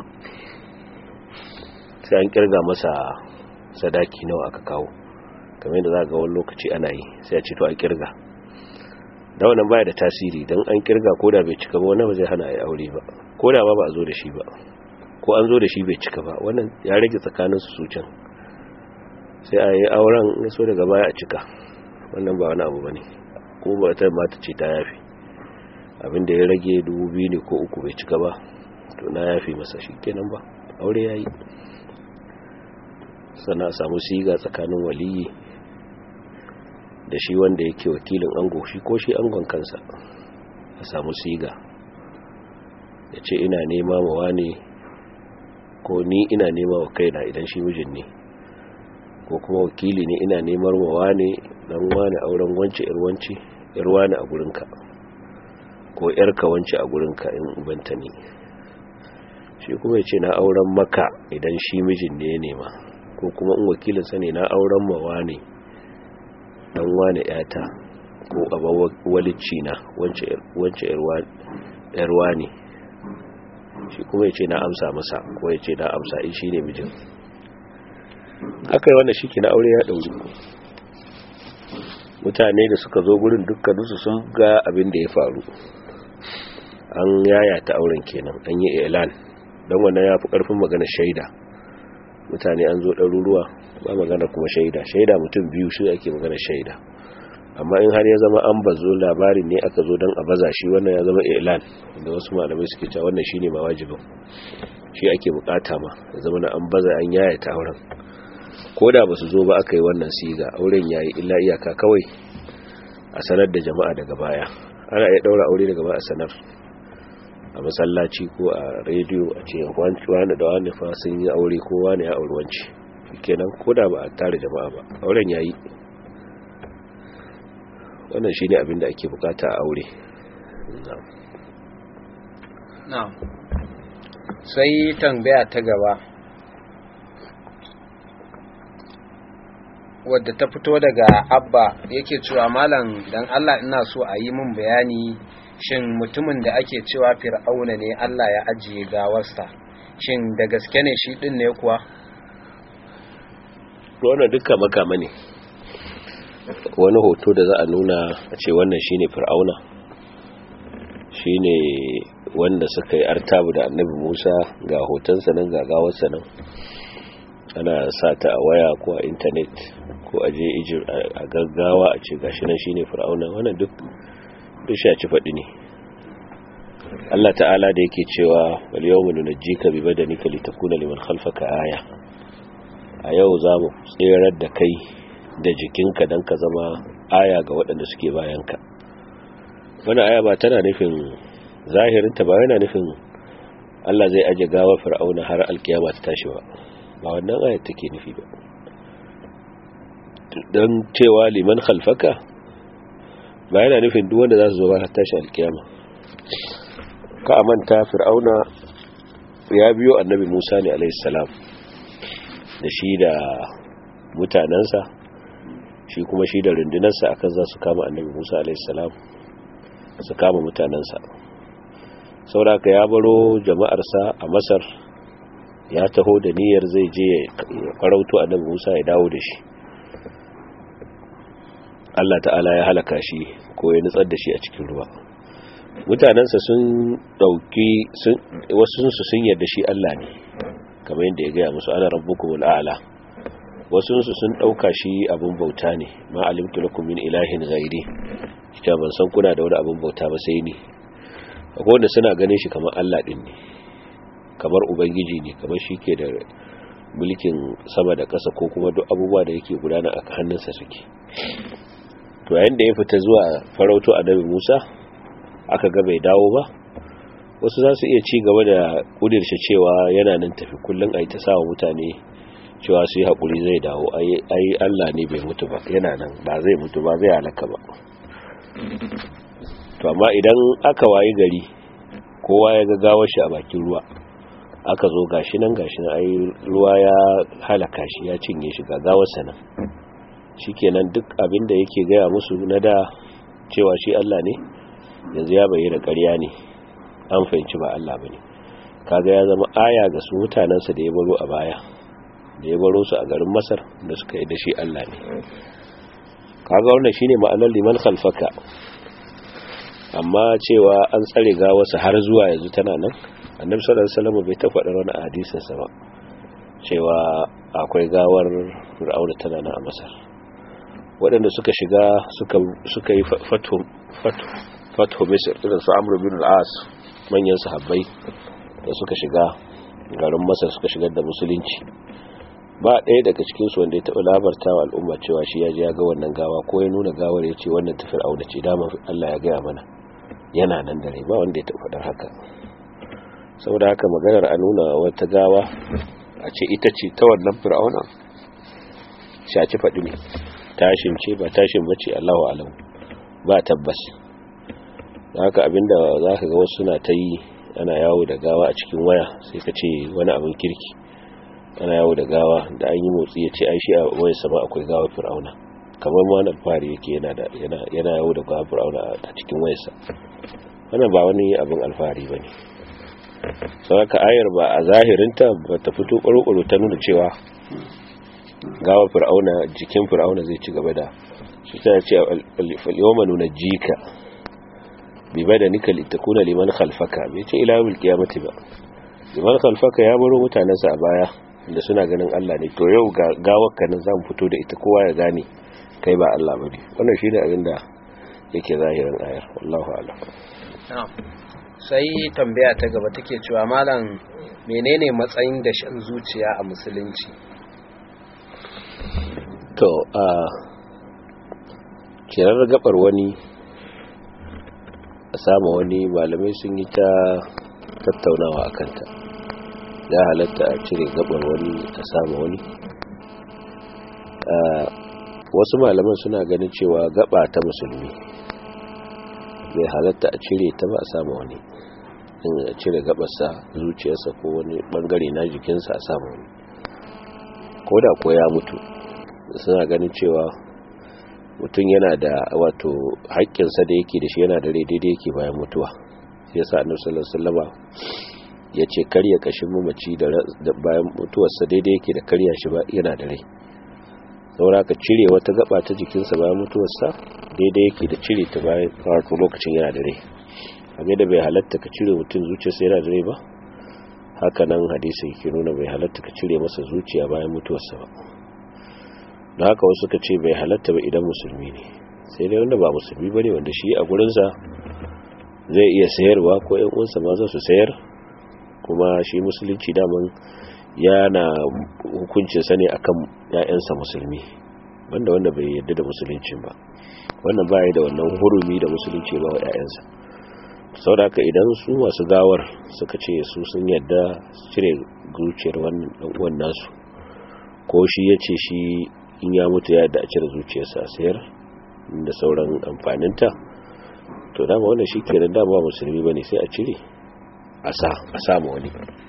sai an kirga masa sadaki nawa aka kawo kamar yadda za ga wani lokaci ana yi sai a ce to a kirga da wannan baya da tasiri don an kirga ko da bai cika ba wannan ba zai hana ya aure ba ko da ba ba a zo da shi ba ko an zo da shi bai cika ba wannan ya rage tsakanin su can sai a yi auren ya so daga baya a cika wannan ba wani abu ba ne ko ba ta mata ce ta yafi abinda ya rage dubu biyu ne ko uku bai cika ba to na yafi masa shi kenan ba aure ya yi sannan a samu siga tsakanin waliyi da shi wanda yake wakilin ango shi ko shi angon kansa a samu siga ya ce ina nema wa wane ko ni ina nema wa kaina idan shi mijin ne ko kuma wakili ne ina nemar wa wane dan wane auren wance yar wance yar wane a gurinka ko yarka wance a gurinka in ubanta ne shi kuma ya ce na auren maka idan shi mijin ne ya nema ko kuma in wakilinsa ne na auren ma wane dan wane yata ko abawalicci na wance yarwa ne shi kuma ya ce na amsa masa ko ya ce na amsa in shi ne mijin aka yi wanda shi ke na aure ya ɗauri mutane da suka zo gurin dukkaninsu sun ga abin da ya faru an yaya ta auren kenan an yi ilan don wannan ya fi ƙarfin magana shaida mutane an zo ɗaruruwa ba magana kuma shaida shaida mutum biyu shi ake magana shaida amma in har ya zama an bazo labarin ne aka zo don a baza shi wannan ya zama ilan da wasu malamai suke cewa wannan shine ma wajibin shi ake bukata ma ya zama na an baza an yaya ta auren ko da ba su zo ba aka yi wannan siga auren yayi illa iyaka kawai a sanar da jama'a daga baya ana iya daura aure daga baya a sanar a masallaci ko a rediyo a ce wani da wani fa sun yi aure ko wani ya auri wanci kenan ko da ba a tare jama'a ba auren yayi wannan shi ne abinda ake bukata a aure na'am sai tambaya ta gaba wadda ta fito daga abba yake cewa malam dan Allah ina so a yi min bayani shin mutumin da ake cewa fir'auna ne Allah ya ajiye gawarsa shin da gaske ne shi din ne kuwa wannan dukkan makama ne wani hoto da za a nuna a ce wannan shine fir'auna shine wanda suka yi artabu da annabi musa ga hotonsa nan ga gawarsa nan ana sa ta a waya ko a intanet ko a je ijir a gaggawa a ce gashi nan shine fir'auna wannan duk duk shaci faɗi ne Allah ta'ala da yake cewa wal yawma nunajjika bi badanika litakuna liman khalfaka aya a yau za mu tserar da kai da jikinka don ka zama aya ga waɗanda suke bayanka wani aya ba tana nufin zahirinta ba yana nufin Allah zai aje gawa fir'auna har alkiyama ta tashi ba ba wannan ayat take nufi ba don cewa liman khalfaka ba yana nufin duk wanda za su zo ba har tashi alkiyama ka manta fir'auna ya biyo annabi Musa ne alaihi salam da shi da mutanensa shi kuma shi da rundunarsa akan za su kama annabi musa alaihissalam su kama mutanensa sauraka ya baro jama'arsa a masar ya taho da niyyar zai je ya farauto annabi musa ya dawo da shi allah ta'ala ya halaka shi ko ya nutsar da shi a cikin ruwa mutanensa sun dauki wasu sun yarda shi allah ne kamar yadda ya gaya musu ana rabbukumul a'la wasunsu sun ɗauka shi abin bauta ne ma alimtu lakum min ilahin ghairi ita ban san kuna da wani abin bauta ba sai ni akwai wanda suna ganin shi kamar Allah din ne kamar ubangiji ne kamar shi ke da mulkin sama da ƙasa ko kuma duk abubuwa da yake gudana a hannunsa suke to yayin da ya fita zuwa farauto annabi Musa aka ga bai dawo ba wasu za su iya ci gaba da kudirce cewa yana nan tafi kullum a yi ta sawa mutane cewa su yi haƙuri zai dawo ai Allah ne bai mutu ba yana nan ba zai mutu ba zai halaka ba to amma idan aka wayi gari kowa ya ga gawar shi a bakin ruwa aka zo gashi nan gashi nan ai ruwa ya halaka shi ya cinye shi ga gawar sa nan shikenan duk abin da yake gaya musu na da cewa shi Allah ne yanzu ya bayyana ƙarya ne an fahimci ba Allah bane kaga ya zama aya ga su mutanensa da ya baro a baya da ya baro su a garin masar da suka yi da shi Allah ne kaga wannan shine ma'anar liman khalfaka amma cewa an tsare ga wasu har zuwa yanzu tana nan annabi sallallahu alaihi wasallam bai ta faɗa wani hadisin sa ba cewa akwai gawar fir'auna tana nan a masar waɗanda suka shiga suka suka yi fatu fatu fatu misr irin su amr bin al-as manyan sahabbai da suka shiga garin masar suka shigar da musulunci ba ɗaya daga cikinsu wanda ya taɓa labarta wa al'umma cewa shi ya ji ya ga wannan gawa ko ya nuna gawar ya ce wannan tafiyar auna ce dama Allah ya gaya mana yana nan dare ba wanda ya taɓa faɗar haka saboda haka maganar a nuna wata gawa a ce ita ce ta wannan fir'auna shaci faɗi ne tashin ce ba tashin ba ce Allahu alam ba tabbas haka abinda za ka ga wasu suna ta yi ana yawo da gawa a cikin waya sai ka ce wani abin kirki ana yawo da gawa da an yi motsi ya ce ai shi a wayar sama akwai gawa fir'auna kamar ma wani alfahari yake yana da yana yawo da gawa fir'auna a cikin wayarsa wannan ba wani abin alfahari ba ne sauraka ayar ba a zahirinta ba ta fito ƙwarƙwaro ta nuna cewa gawa fir'auna jikin fir'auna zai ci gaba da shi ta ce yawma nuna jika bi badanika litakuna liman khalfaka bai ce ila yawmil qiyamati ba liman khalfaka ya baro mutanensa a baya da suna ganin Allah ne to yau ga gawakka nan zamu fito da ita kowa ya gane kai ba Allah bane wannan shine abin da yake zahirin ayar wallahu a'lam sai tambaya ta gaba take cewa malam menene matsayin da shan zuciya a musulunci to a kirar gabar wani a sama wani malamai sun yi ta tattaunawa a kanta ya halatta a cire gabar wani a sama wani wasu malaman suna ganin cewa gaba ta musulmi bai halatta a cire ta ba a sama wani in a cire gabarsa zuciyarsa ko wani bangare na jikinsa a sama wani ko da ko ya mutu suna ganin cewa mutum yana da wato haƙƙinsa da yake da shi yana da rai daidai yake bayan mutuwa sai yasa annabi sallallahu alaihi wasallama yace karya kashin mamaci da bayan mutuwarsa daidai yake da karya shi ba yana da rai saboda ka cire wata gaba ta jikinsa bayan mutuwarsa daidai yake da cire ta bayan wato lokacin yana da rai kage da bai halatta ka cire mutum zuciyarsa yana da rai ba haka nan hadisi yake nuna bai halatta ka cire masa zuciya bayan mutuwarsa ba da haka wasu ka ce bai halatta ba idan musulmi ne sai dai wanda ba musulmi ba ne wanda shi a gurinsa zai iya sayarwa ko yan uwansa ma za su sayar kuma shi musulunci daman yana hukuncinsa ne akan ‘ya'yansa musulmi banda wanda bai yadda da musuluncin ba wannan baya da wannan hurumi da musulunci ba wa ‘ya'yansa sau da idan su masu gawar suka ce su sun yadda cire zuciyar wannan nasu ko shi ya ce shi in ya mutu ya yadda a cire zuciyarsa a sayar da sauran amfaninta to dama wannan shi ke da dama musulmi ba ne sai a cire a samu wani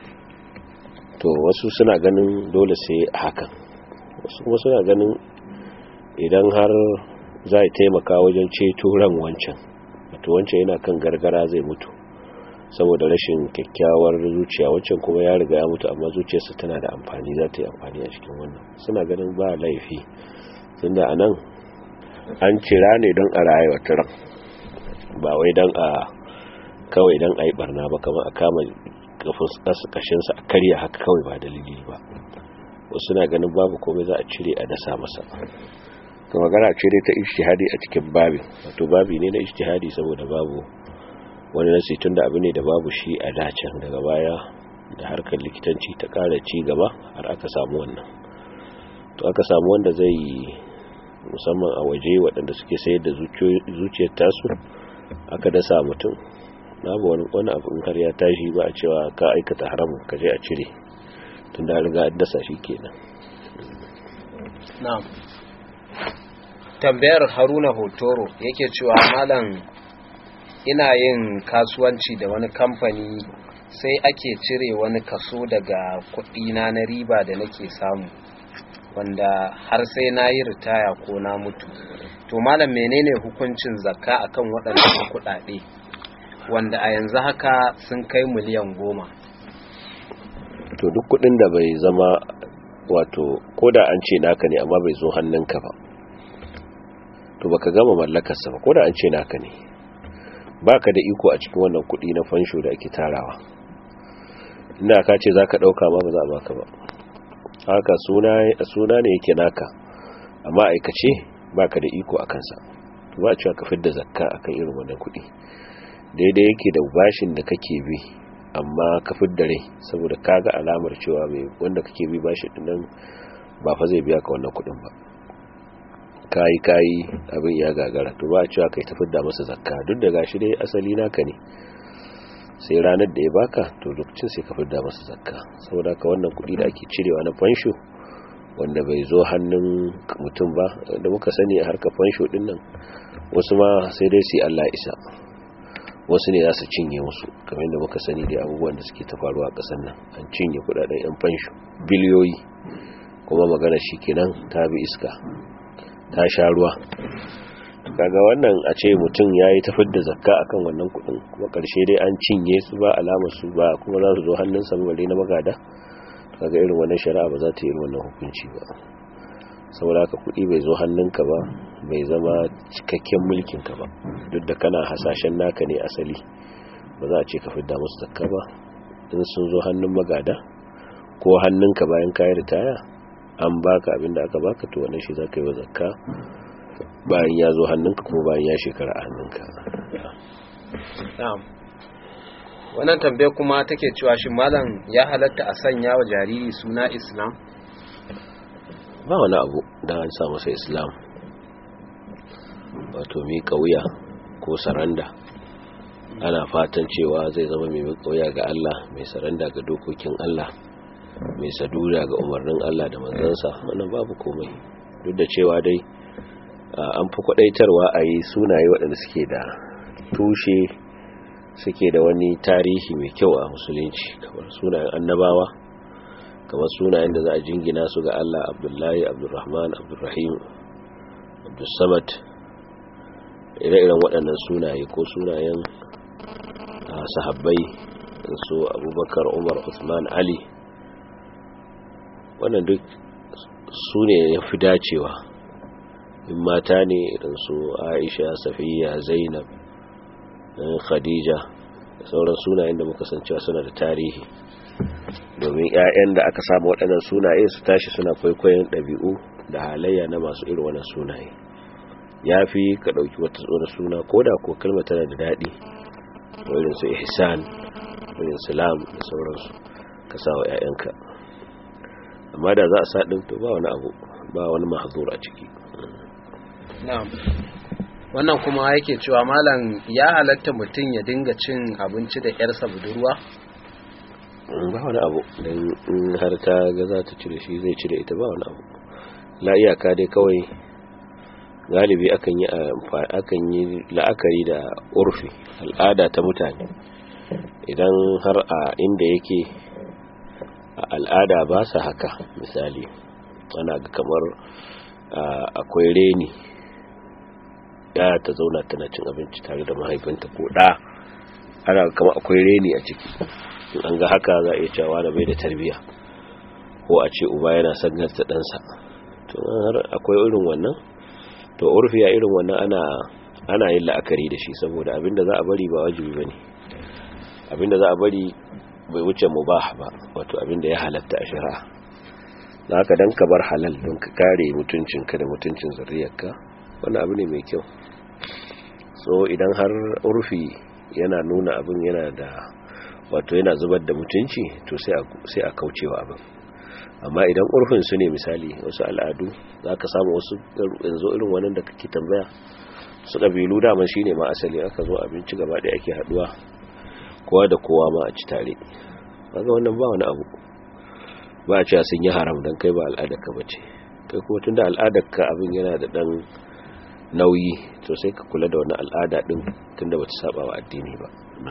to wasu suna ganin dole sai hakan wasu kuma suna ganin idan har za a taimaka wajen ceto ran wancan wato wancan yana kan gargara zai mutu saboda rashin kyakkyawar zuciya wancan kuma ya riga ya mutu amma zuciyarsa tana da amfani za ta yi amfani a cikin wannan suna ganin ba laifi tunda a nan an cira ne don a rayuwa ran ba wai don a kawai don a yi barna ba kamar a kama kashinsa a karya haka kawai ba dalili ba wasu na ganin babu komai za a cire a dasa masa ka magana cire ta ishtihadi a cikin babin wato babi ne na ishtihadi saboda babu wani nasi tun da abu ne da babu shi a dacen daga baya da harkar likitanci ta kara ci gaba har aka samu wannan to aka samu wanda zai musamman a waje waɗanda suke sayar da zuciyar tasu aka dasa mutum babu wani abu in har ya tashi ba a cewa ka aikata haramun ka je a cire tun da riga an dasa shi kenan na'am tambayar haruna hotoro yake cewa malam ina yin kasuwanci da wani kamfani sai ake cire wani kaso daga kudina na riba da nake samu wanda har sai na yi ritaya ko na mutu to malam menene hukuncin zakka akan waɗannan kuɗaɗe wanda a yanzu haka sun kai miliyan goma to duk kudin da bai zama wato koda an ce naka ne amma bai zo hannunka ba to baka gama mallakarsa ba koda an ce naka ne baka da iko a cikin wannan kudi na fansho da ake tarawa ina ka ce zaka dauka ma ba za a baka ba haka suna suna ne yake naka amma aikace baka da iko akan sa ba a cewa ka fidda zakka akan irin wannan kudi daidai yake da bashin da kake bi amma ka fidda rai saboda kaga alamar cewa mai wanda kake bi bashin din nan ba fa zai biya ka wannan kudin ba kayi kayi abin ya gagara to ba a cewa kai ta fidda masa zakka duk da gashi dai asali naka ne sai ranar da ya baka to lokacin sai ka fidda masa zakka saboda ka wannan kudi da ake cirewa na fansho wanda bai zo hannun mutum ba da muka sani a harkar fansho din nan wasu ma sai dai su Allah isa wasu ne za su cinye musu kamar yadda muka sani da abubuwan da suke ta faruwa a ƙasar nan an cinye kudaden yan fansho biliyoyi kuma magana shi kenan ta bi iska ta sha ruwa kaga wannan a ce mutum ya yi tafid da zakka akan wannan kudin kuma karshe dai an cinye su ba alamar su ba kuma za su zo hannunsa bare na magada kaga irin wannan shari'a ba za ta yi irin wannan hukunci ba saboda haka kudi bai zo hannunka ba bai zama cikakken mulkinka ba duk da kana hasashen naka ne asali ba za a ce ka fidda musu zakka ba in sun zo hannun magada ko hannunka bayan kayi ritaya an baka abinda aka baka to wannan shi za ka yi wa zakka bayan ya zo hannunka kuma bayan ya shekara a hannunka wannan tambaye kuma take cewa shi malam ya halatta a sanya wa jariri suna islam ba wani abu don an sa masa islam wato miƙa wuya ko saranda ana fatan cewa zai zama mai miƙa wuya ga Allah mai saranda ga dokokin Allah mai sadura ga umarnin Allah da manzansa wannan babu komai duk da cewa dai an fi kwadaitarwa a yi sunaye waɗanda suke da tushe suke da wani tarihi mai kyau a musulunci kamar sunayen annabawa kamar sunayen da za a jingina su ga Allah abdullahi abdurrahman abdurrahim abdussamad ire-iren waɗannan sunaye ko sunayen sahabbai su abubakar umar usman ali wannan duk su ne ya fi dacewa in mata ne irin su aisha safiya zainab khadija da sauran sunayen da muka san cewa suna da tarihi domin 'ya'yan da aka samu waɗannan sunaye su tashi suna kwaikwayon ɗabi'u da halayya na masu irin wannan sunaye ya fi ka ɗauki wata tsoron suna ko da ko kalma tana da daɗi irin su ihsan irin salam da sauransu ka sa wa 'ya'yanka amma da za a sa ɗin to ba wani abu ba wani mahazur a ciki wannan kuma yake cewa malam ya halatta mutum ya dinga cin abinci da yarsa budurwa ba wani abu don in har ta ga za ta cire shi zai cire ita ba wani abu la iyaka dai kawai galibi akan yi akan yi la'akari da urfi al'ada ta mutane idan har a inda yake a al'ada ba su haka misali ana ga kamar akwai reni ya ta zauna tana cin abinci tare da mahaifinta ko ɗa ana kama akwai reni a ciki in an ga haka za a iya cewa da bai da tarbiya ko a ce uba yana sannar ta ɗansa to har akwai irin wannan to urfiya irin wannan ana ana yin la'akari da shi saboda abinda za a bari ba wajibi bane abinda za a bari bai wuce mubah ba wato abinda ya halatta a shari'a da haka dan ka bar halal don ka kare mutuncinka da mutuncin zuriyarka wannan abu ne mai kyau so idan har urfi yana nuna abin yana da wato yana zubar da mutunci to sai a kaucewa abin amma idan urfin su ne misali wasu al'adu za ka samu wasu yanzu irin wannan da kake tambaya su ƙabilu daman shi ne ma asali aka zo abinci gaba da ake haduwa kowa da kowa ma a ci tare kaga wannan ba wani abu ba a cewa sun yi haram don kai ba al'adarka ba ce kai kuma tun da al'adarka abin yana da ɗan nauyi to sai ka kula da wani al'ada ɗin tun da ba ta saba wa addini ba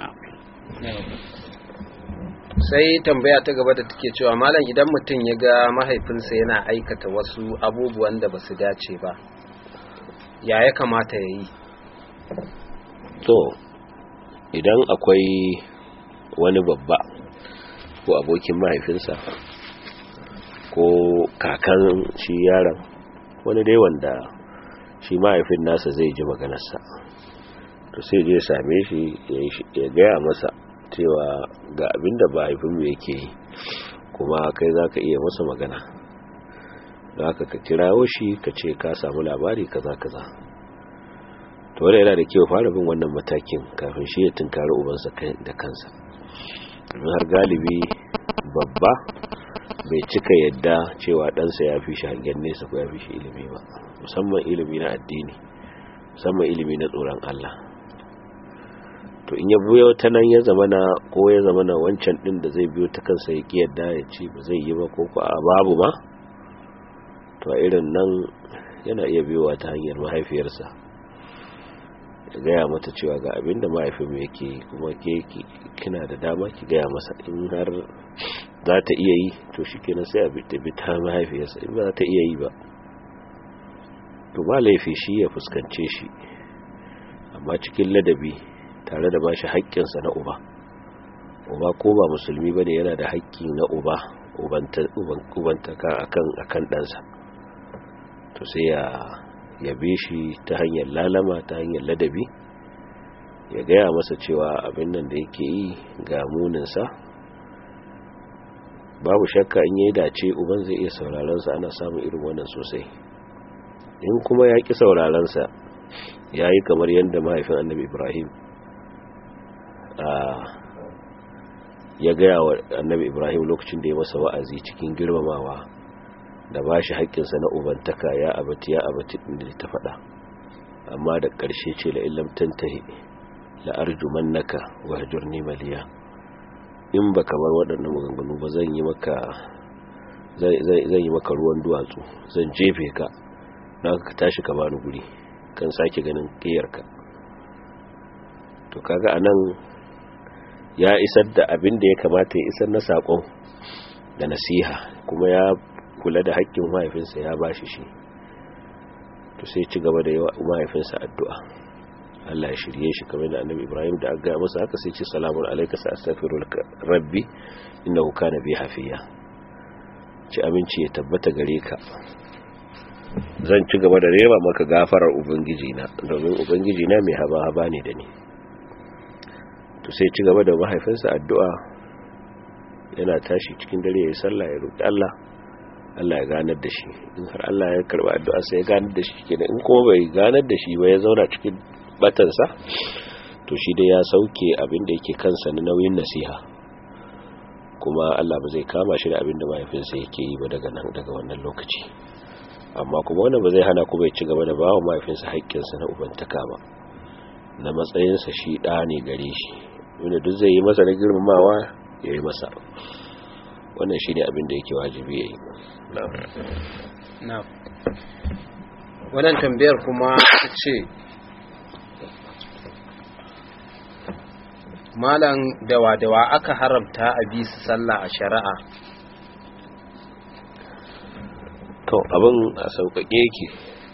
sai tambaya ta gaba da take cewa malam idan mutum ya ga mahaifinsa yana aikata wasu abubuwan da ba su dace ba ya ya kamata ya yi to idan akwai wani babba ko abokin mahaifinsa ko kakan shi yaron wani dai wanda shi mahaifin nasa zai ji maganarsa to sai je same shi ya gaya masa cewa ga abin da mahaifinmu yake yi kuma kai za ka iya masa magana za ka ka kirawo shi ka ce ka samu labari kaza kaza to wadda yana da kyau fara bin wannan matakin kafin shi ya tunkari ubansa da kansa domin har galibi babba bai cika yadda cewa ɗansa ya fi shi hangen nesa ko ya fi shi ilimi ba musamman ilimi na addini musamman ilimi na tsoron Allah to in ya biyo ta nan ya zama na ko ya zama na wancan din da zai biyo ta kansa ya ki yadda ya ce ba zai yi ba ko ko a babu ma to a irin nan yana iya biyowa ta hanyar mahaifiyarsa ya gaya mata cewa ga abin da mahaifin yake yi kuma ke kina da dama ki gaya masa in har za ta iya yi to shi kenan sai a bi ta mahaifiyarsa in ba za ta iya yi ba to ba laifi shi ya fuskance shi amma cikin ladabi tare da bashi haƙƙinsa na uba uba ko ba musulmi bane yana da haƙƙi na uba ubantaka akan akan ɗansa to sai ya yabe shi ta hanyar lalama ta hanyar ladabi ya gaya masa cewa abin nan da yake yi ga muninsa babu shakka in yayi dace uban zai iya sauraron sa ana samun irin wannan sosai in kuma ya ki sauraron sa yayi kamar yanda mahaifin Annabi Ibrahim a ya gaya wa Annabi Ibrahim lokacin da ya masa wa'azi cikin girmamawa da bashi haƙƙinsa na ubantaka ya abati ya abati inda ta faɗa amma da ƙarshe ce la illam tantahi la arjumannaka wahjurni maliya in ba kamar waɗannan maganganu ba zan yi maka zan yi maka ruwan duwatsu zan jefe ka na ka tashi ka bani guri kan sake ganin ƙiyarka to kaga anan ya isar da abin da ya kamata ya isar na saƙon da nasiha kuma ya kula da haƙƙin mahaifinsa ya bashi shi to sai ci gaba da yawa mahaifinsa addu'a Allah ya shirye shi kamar da annabi Ibrahim da aga masa haka sai ce salamun alayka sa astaghfiru rabbi innahu kana bi hafiya ci aminci ya tabbata gare ka zan ci gaba da reba maka gafarar ubangiji na domin ubangiji na mai haba haba ne da ni to sai ci gaba da mahaifinsa addu'a yana tashi cikin dare ya yi sallah ya roki Allah Allah ya ganar da shi in har Allah ya karba addu'a sai ya ganar da shi kenan in kuma bai ganar da shi ba ya zauna cikin batansa to shi dai ya sauke abin da yake kansa na nauyin nasiha kuma Allah ba zai kama shi da abin da mahaifinsa yake yi ba daga nan daga wannan lokaci amma kuma wannan ba zai hana ku bai ci gaba da bawa mahaifinsa haƙƙinsa na ubantaka ba na matsayinsa shi ɗa ne gare shi wanda duk zai yi masa na girmamawa ya yi masa wannan shi ne abin da yake wajibi ya yi na wannan tambayar kuma ce malam dawa-dawa aka haramta a bi su sallah a shari'a to abin a sauƙaƙe yake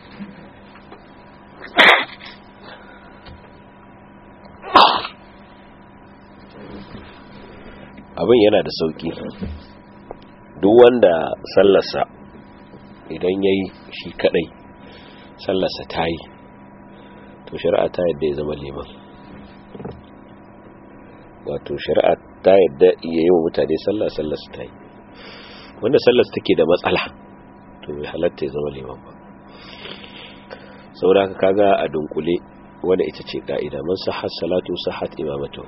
abin yana da sauƙi duk wanda sallarsa idan ya yi shi kadai sallarsa ta yi to shari'a ta yadda ya zama liman wato shari'a ta yadda iya yi wa mutane sallah sallarsa ta yi wanda sallarsa take da matsala to bai halatta ya zama liman ba saboda kaga a dunkule wanda ita ce ka'ida man sahat salatu sahat imamatu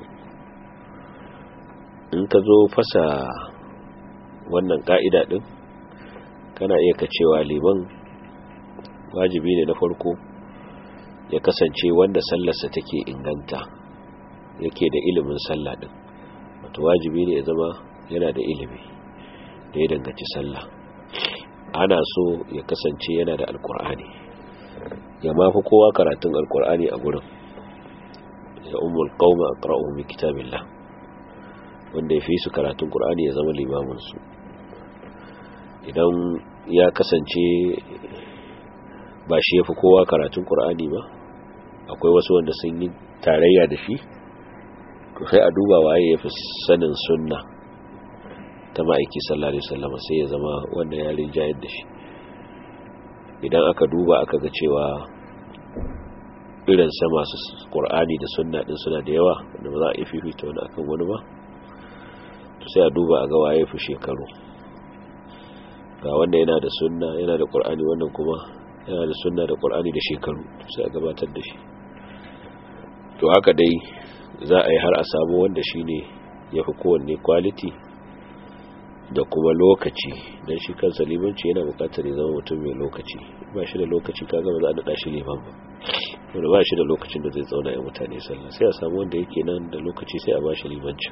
in ka zo fasa wannan ka'ida din kana iya ka cewa liman wajibi ne na farko ya kasance wanda sallarsa take inganta yake da ilimin sallah din wato wajibi ne ya zama yana da ilimi da ya danganci sallah ana so ya kasance yana da alkur'ani ya mafi kowa karatun alkur'ani a gurin ya umul qauma aqra'u min kitabillah wanda ya fi su karatun qur'ani ya zama limamin su idan ya kasance ba shi yafi kowa karatun qur'ani ba akwai wasu wanda sun yi tarayya da shi to sai a duba waye yafi sanin sunna ta ma'aiki sallallahu alaihi wasallam sai ya zama wanda ya rinjayar da shi idan aka duba aka ga cewa irin sa masu qur'ani da sunna din suna da yawa wanda ba za a yi fifita wani akan wani ba to sai a duba a ga waye fi shekaru ga wanda yana da sunna yana da qur'ani wannan kuma yana da sunna da qur'ani da shekaru sai a gabatar da shi to haka dai za a yi har a samu wanda shine yafi kowanne quality da kuma lokaci don shi kansa limanci yana bukatar ya zama mutum mai lokaci ba shi da lokaci kaga ba za a daɗa shi liman ba wanda ba shi da lokacin da zai tsauna ya mutane sallah sai a samu wanda yake nan da lokaci sai a ba shi limanci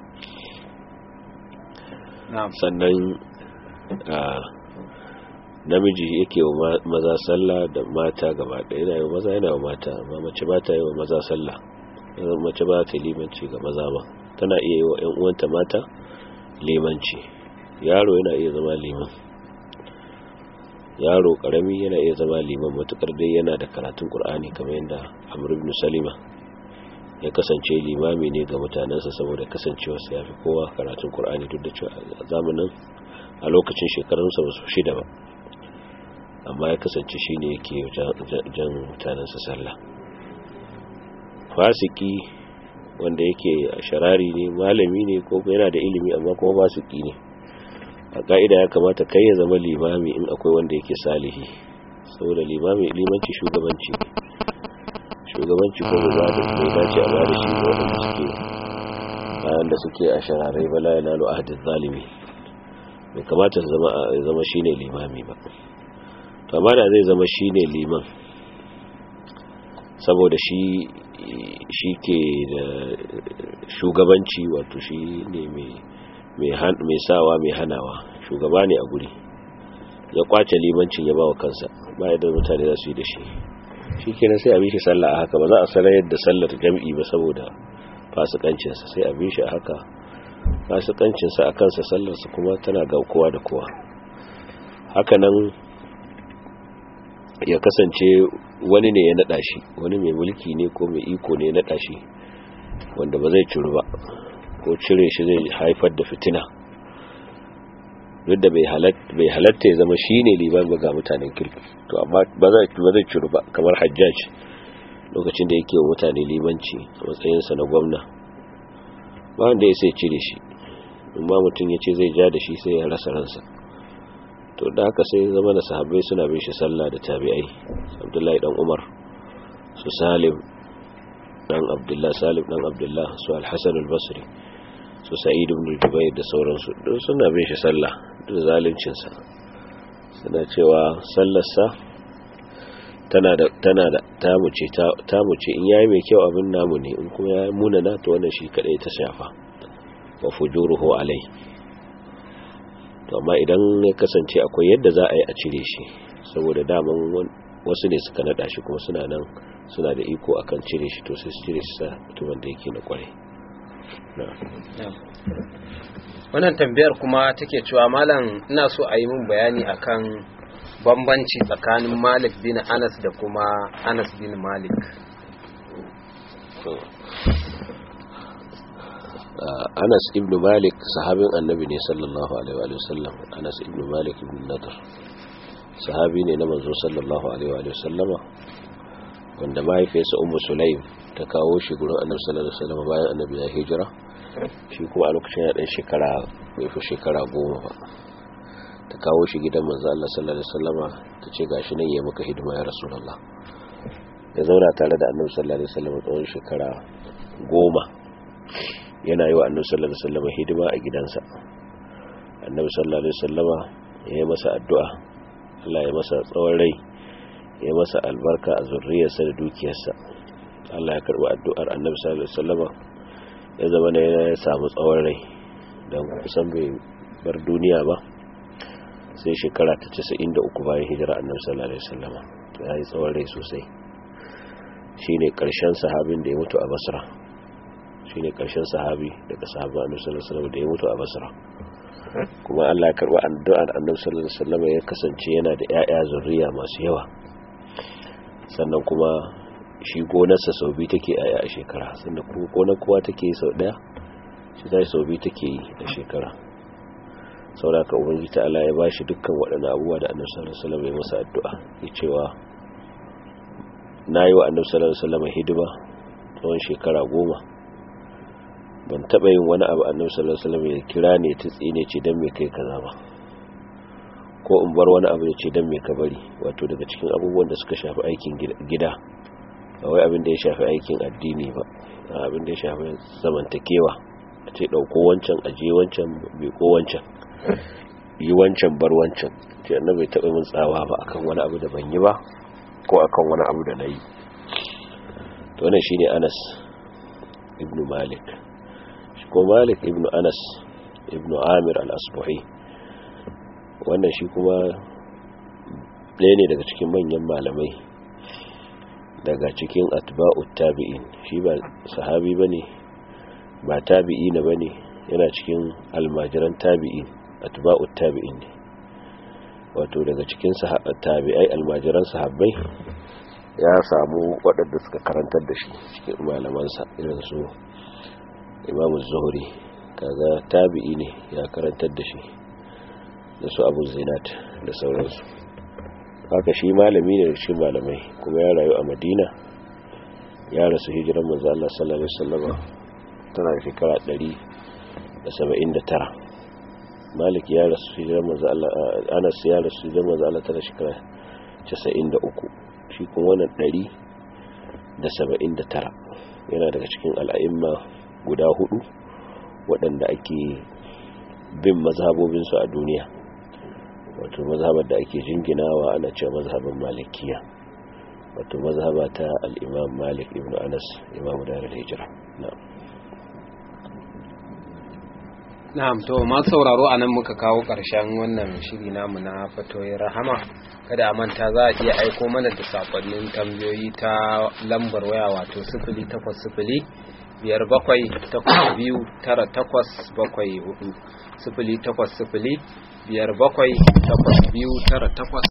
sannan namiji yake wa maza sallah da mata gaba ɗaya yana yi wa maza yana wa mata amma mace ba ta yi wa maza sallah mace ba ta limanci ga maza ba tana iya yi wa 'yan uwanta mata limanci yaro yana iya zama liman yaro karami yana iya zama liman matukar dai yana da karatun qur'ani kamar yadda amr ibn salima ya kasance limami ne ga mutanensa saboda kasancewarsa ya fi kowa karatun qur'ani duk da cewa a zamanin a lokacin shekarunsa ba su shida ba amma ya kasance shi ne yake jan mutanensa sallah fasiki wanda yake a sharari ne malami ne ko yana da ilimi amma kuma fasiki ne a ka'ida ya kamata kai ya zama limami in akwai wanda yake salihi saboda limami limanci shugabanci shugabanci ko ba da bai dace a bada shi ga waɗanda suke bayan da suke a shararai bala ya nalo ahadin zalimi bai kamata zama shine limami ba to amma da zai zama shine liman saboda shi shi ke da shugabanci wato shi ne mai sawa mai hanawa shugaba ne a guri ya kwace limancin ya bawa kansa ba da mutane za su yi da shi shi kenan sai a bi shi sallah a haka ba za a sarayar da sallar jam'i ba saboda fasikancinsa sai a bi shi a haka fasikancinsa a kansa sallarsa kuma tana ga kowa da kowa hakanan ya kasance wani ne ya naɗa shi wani mai mulki ne ko mai iko ne ya naɗa shi wanda ba zai ciru ba ko cire shi zai haifar da fitina duk da bai halatta ya zama shi ne liban ba ga mutanen kirki to amma ba zai ciru ba kamar hajjaj lokacin da yake wa mutane limanci a matsayinsa na gwamna ba wanda ya sai cire shi in ba mutum ya ce zai ja da shi sai ya rasa ransa to da haka sai zama da sahabbai suna bin shi sallah da tabi'ai abdullahi dan umar su salim dan abdullah salim dan abdullah su al-hasan al-basri su sa'id ibn jubayr da sauransu duk suna bin shi sallah da zaluncin sa suna cewa sallarsa tana da tana da tamu ce tamu ce in yayi mai kyau abin namu ne in kuma yayi munana to wannan shi kadai ta shafa wa fujuruhu alai to amma idan ya kasance akwai yadda za a yi a cire shi saboda daman wasu ne suka nada shi kuma suna nan suna da iko akan cire shi to sai su cire shi sa mutumin da yake na kwarai wannan tambayar kuma take cewa malam ina so a yi min bayani akan bambanci tsakanin malik bin anas da kuma anas bin malik anas ibn malik sahabin annabi ne sallallahu alaihi wa sallam anas ibn malik ibn nadar sahabi ne na manzo sallallahu alaihi wa sallama wanda mahaifiyarsa ummu sulaim ta kawo shi gurin annabi sallallahu alaihi wa sallama bayan annabi ya hijira shi kuma a lokacin ya dan shekara bai fi shekara goma ba ta kawo shi gidan manzo Allah sallallahu alaihi wa sallama ta ce gashi nan ya maka hidima ya rasulullah ya zauna tare da annabi sallallahu alaihi wa sallama tsawon shekara goma yana yi wa annabi sallallahu alaihi wasallam hidima a gidansa annabi sallallahu alaihi wasallama ya yi masa addu'a Allah ya masa tsawon rai ya masa albarka a zurriyarsa da dukiyarsa Allah ya karbi addu'ar annabi sallallahu alaihi wasallama ya zama ne ya samu tsawon rai dan kusan bai bar duniya ba sai shekara ta 93 bayan hijira annabi sallallahu alaihi wasallama ya yi tsawon rai sosai shine karshen sahabin da ya mutu a Basra shine karshen sahabi daga sahaba annabi sallallahu alaihi wasallam da ya mutu a Basra kuma Allah ya karba addu'ar annabi sallallahu alaihi wasallam ya kasance yana da ƴaƴa zuriya masu yawa sannan kuma shi gonarsa sau biyu take ƴaƴa a shekara sannan kuma gonar kowa take sau daya shi zai sau biyu take yi a shekara saboda ka ubangiji ta Allah ya bashi dukkan waɗannan abubuwa da annabi sallallahu alaihi wasallam ya masa addu'a ya cewa nayi wa annabi sallallahu alaihi wasallam hidima tsawon shekara goma ban taba yin wani abu annabi sallallahu alaihi wasallam ya kira ne ta tsine ce dan me kai kaza ba ko in bar wani abu ya ce dan me ka bari wato daga cikin abubuwan da suka shafi aikin gida ba wai abin da ya shafi aikin addini ba abin da ya shafi zamantakewa a ce dauko wancan aje wancan bai ko wancan yi wancan bar wancan ce annabi bai taba min tsawa ba akan wani abu da ban yi ba ko akan wani abu da nayi to wannan shine Anas ibn Malik ko malik ibn anas ibn amir al-asbuhi wannan shi kuma ɗaya ne daga cikin manyan malamai daga cikin atba'ut tabi'in shi ba sahabi bane ba tabi'i na bane yana cikin almajiran tabi'in atba'ut tabi'in ne wato daga cikin tabi'ai almajiran sahabbai ya samu waɗanda suka karantar da shi cikin malamansa irin su imamu zuhuri kaga tabi'i ne ya karantar da shi da su abu zinat da sauransu haka shi malami ne da shi malamai kuma ya rayu a madina ya rasu hijiran manzo Allah sallallahu alaihi wasallam tana shekara 179 malik ya rasu hijirar manzo Allah anas ya rasu hijirar manzo Allah tana shekara 93 shi kuma wannan 179 yana daga cikin al'a'imma guda hudu waɗanda ake bin mazhabobinsu a duniya wato mazhabar da ake jinginawa ana cewa mazhabar malikiya wato mazhaba ta al-imam malik ibn anas imam darul hijra na'am na'am to ma sauraro anan muka kawo ƙarshen wannan shiri namu na fatoyin rahama kada a manta za a iya aiko mana da sakonnin tambayoyi ta lambar waya wato sifili takwas sifili biyar bakwai takwas biyu tara takwas bakwai hudu sifili takwas sifili biyar bakwai takwas biyu tara takwas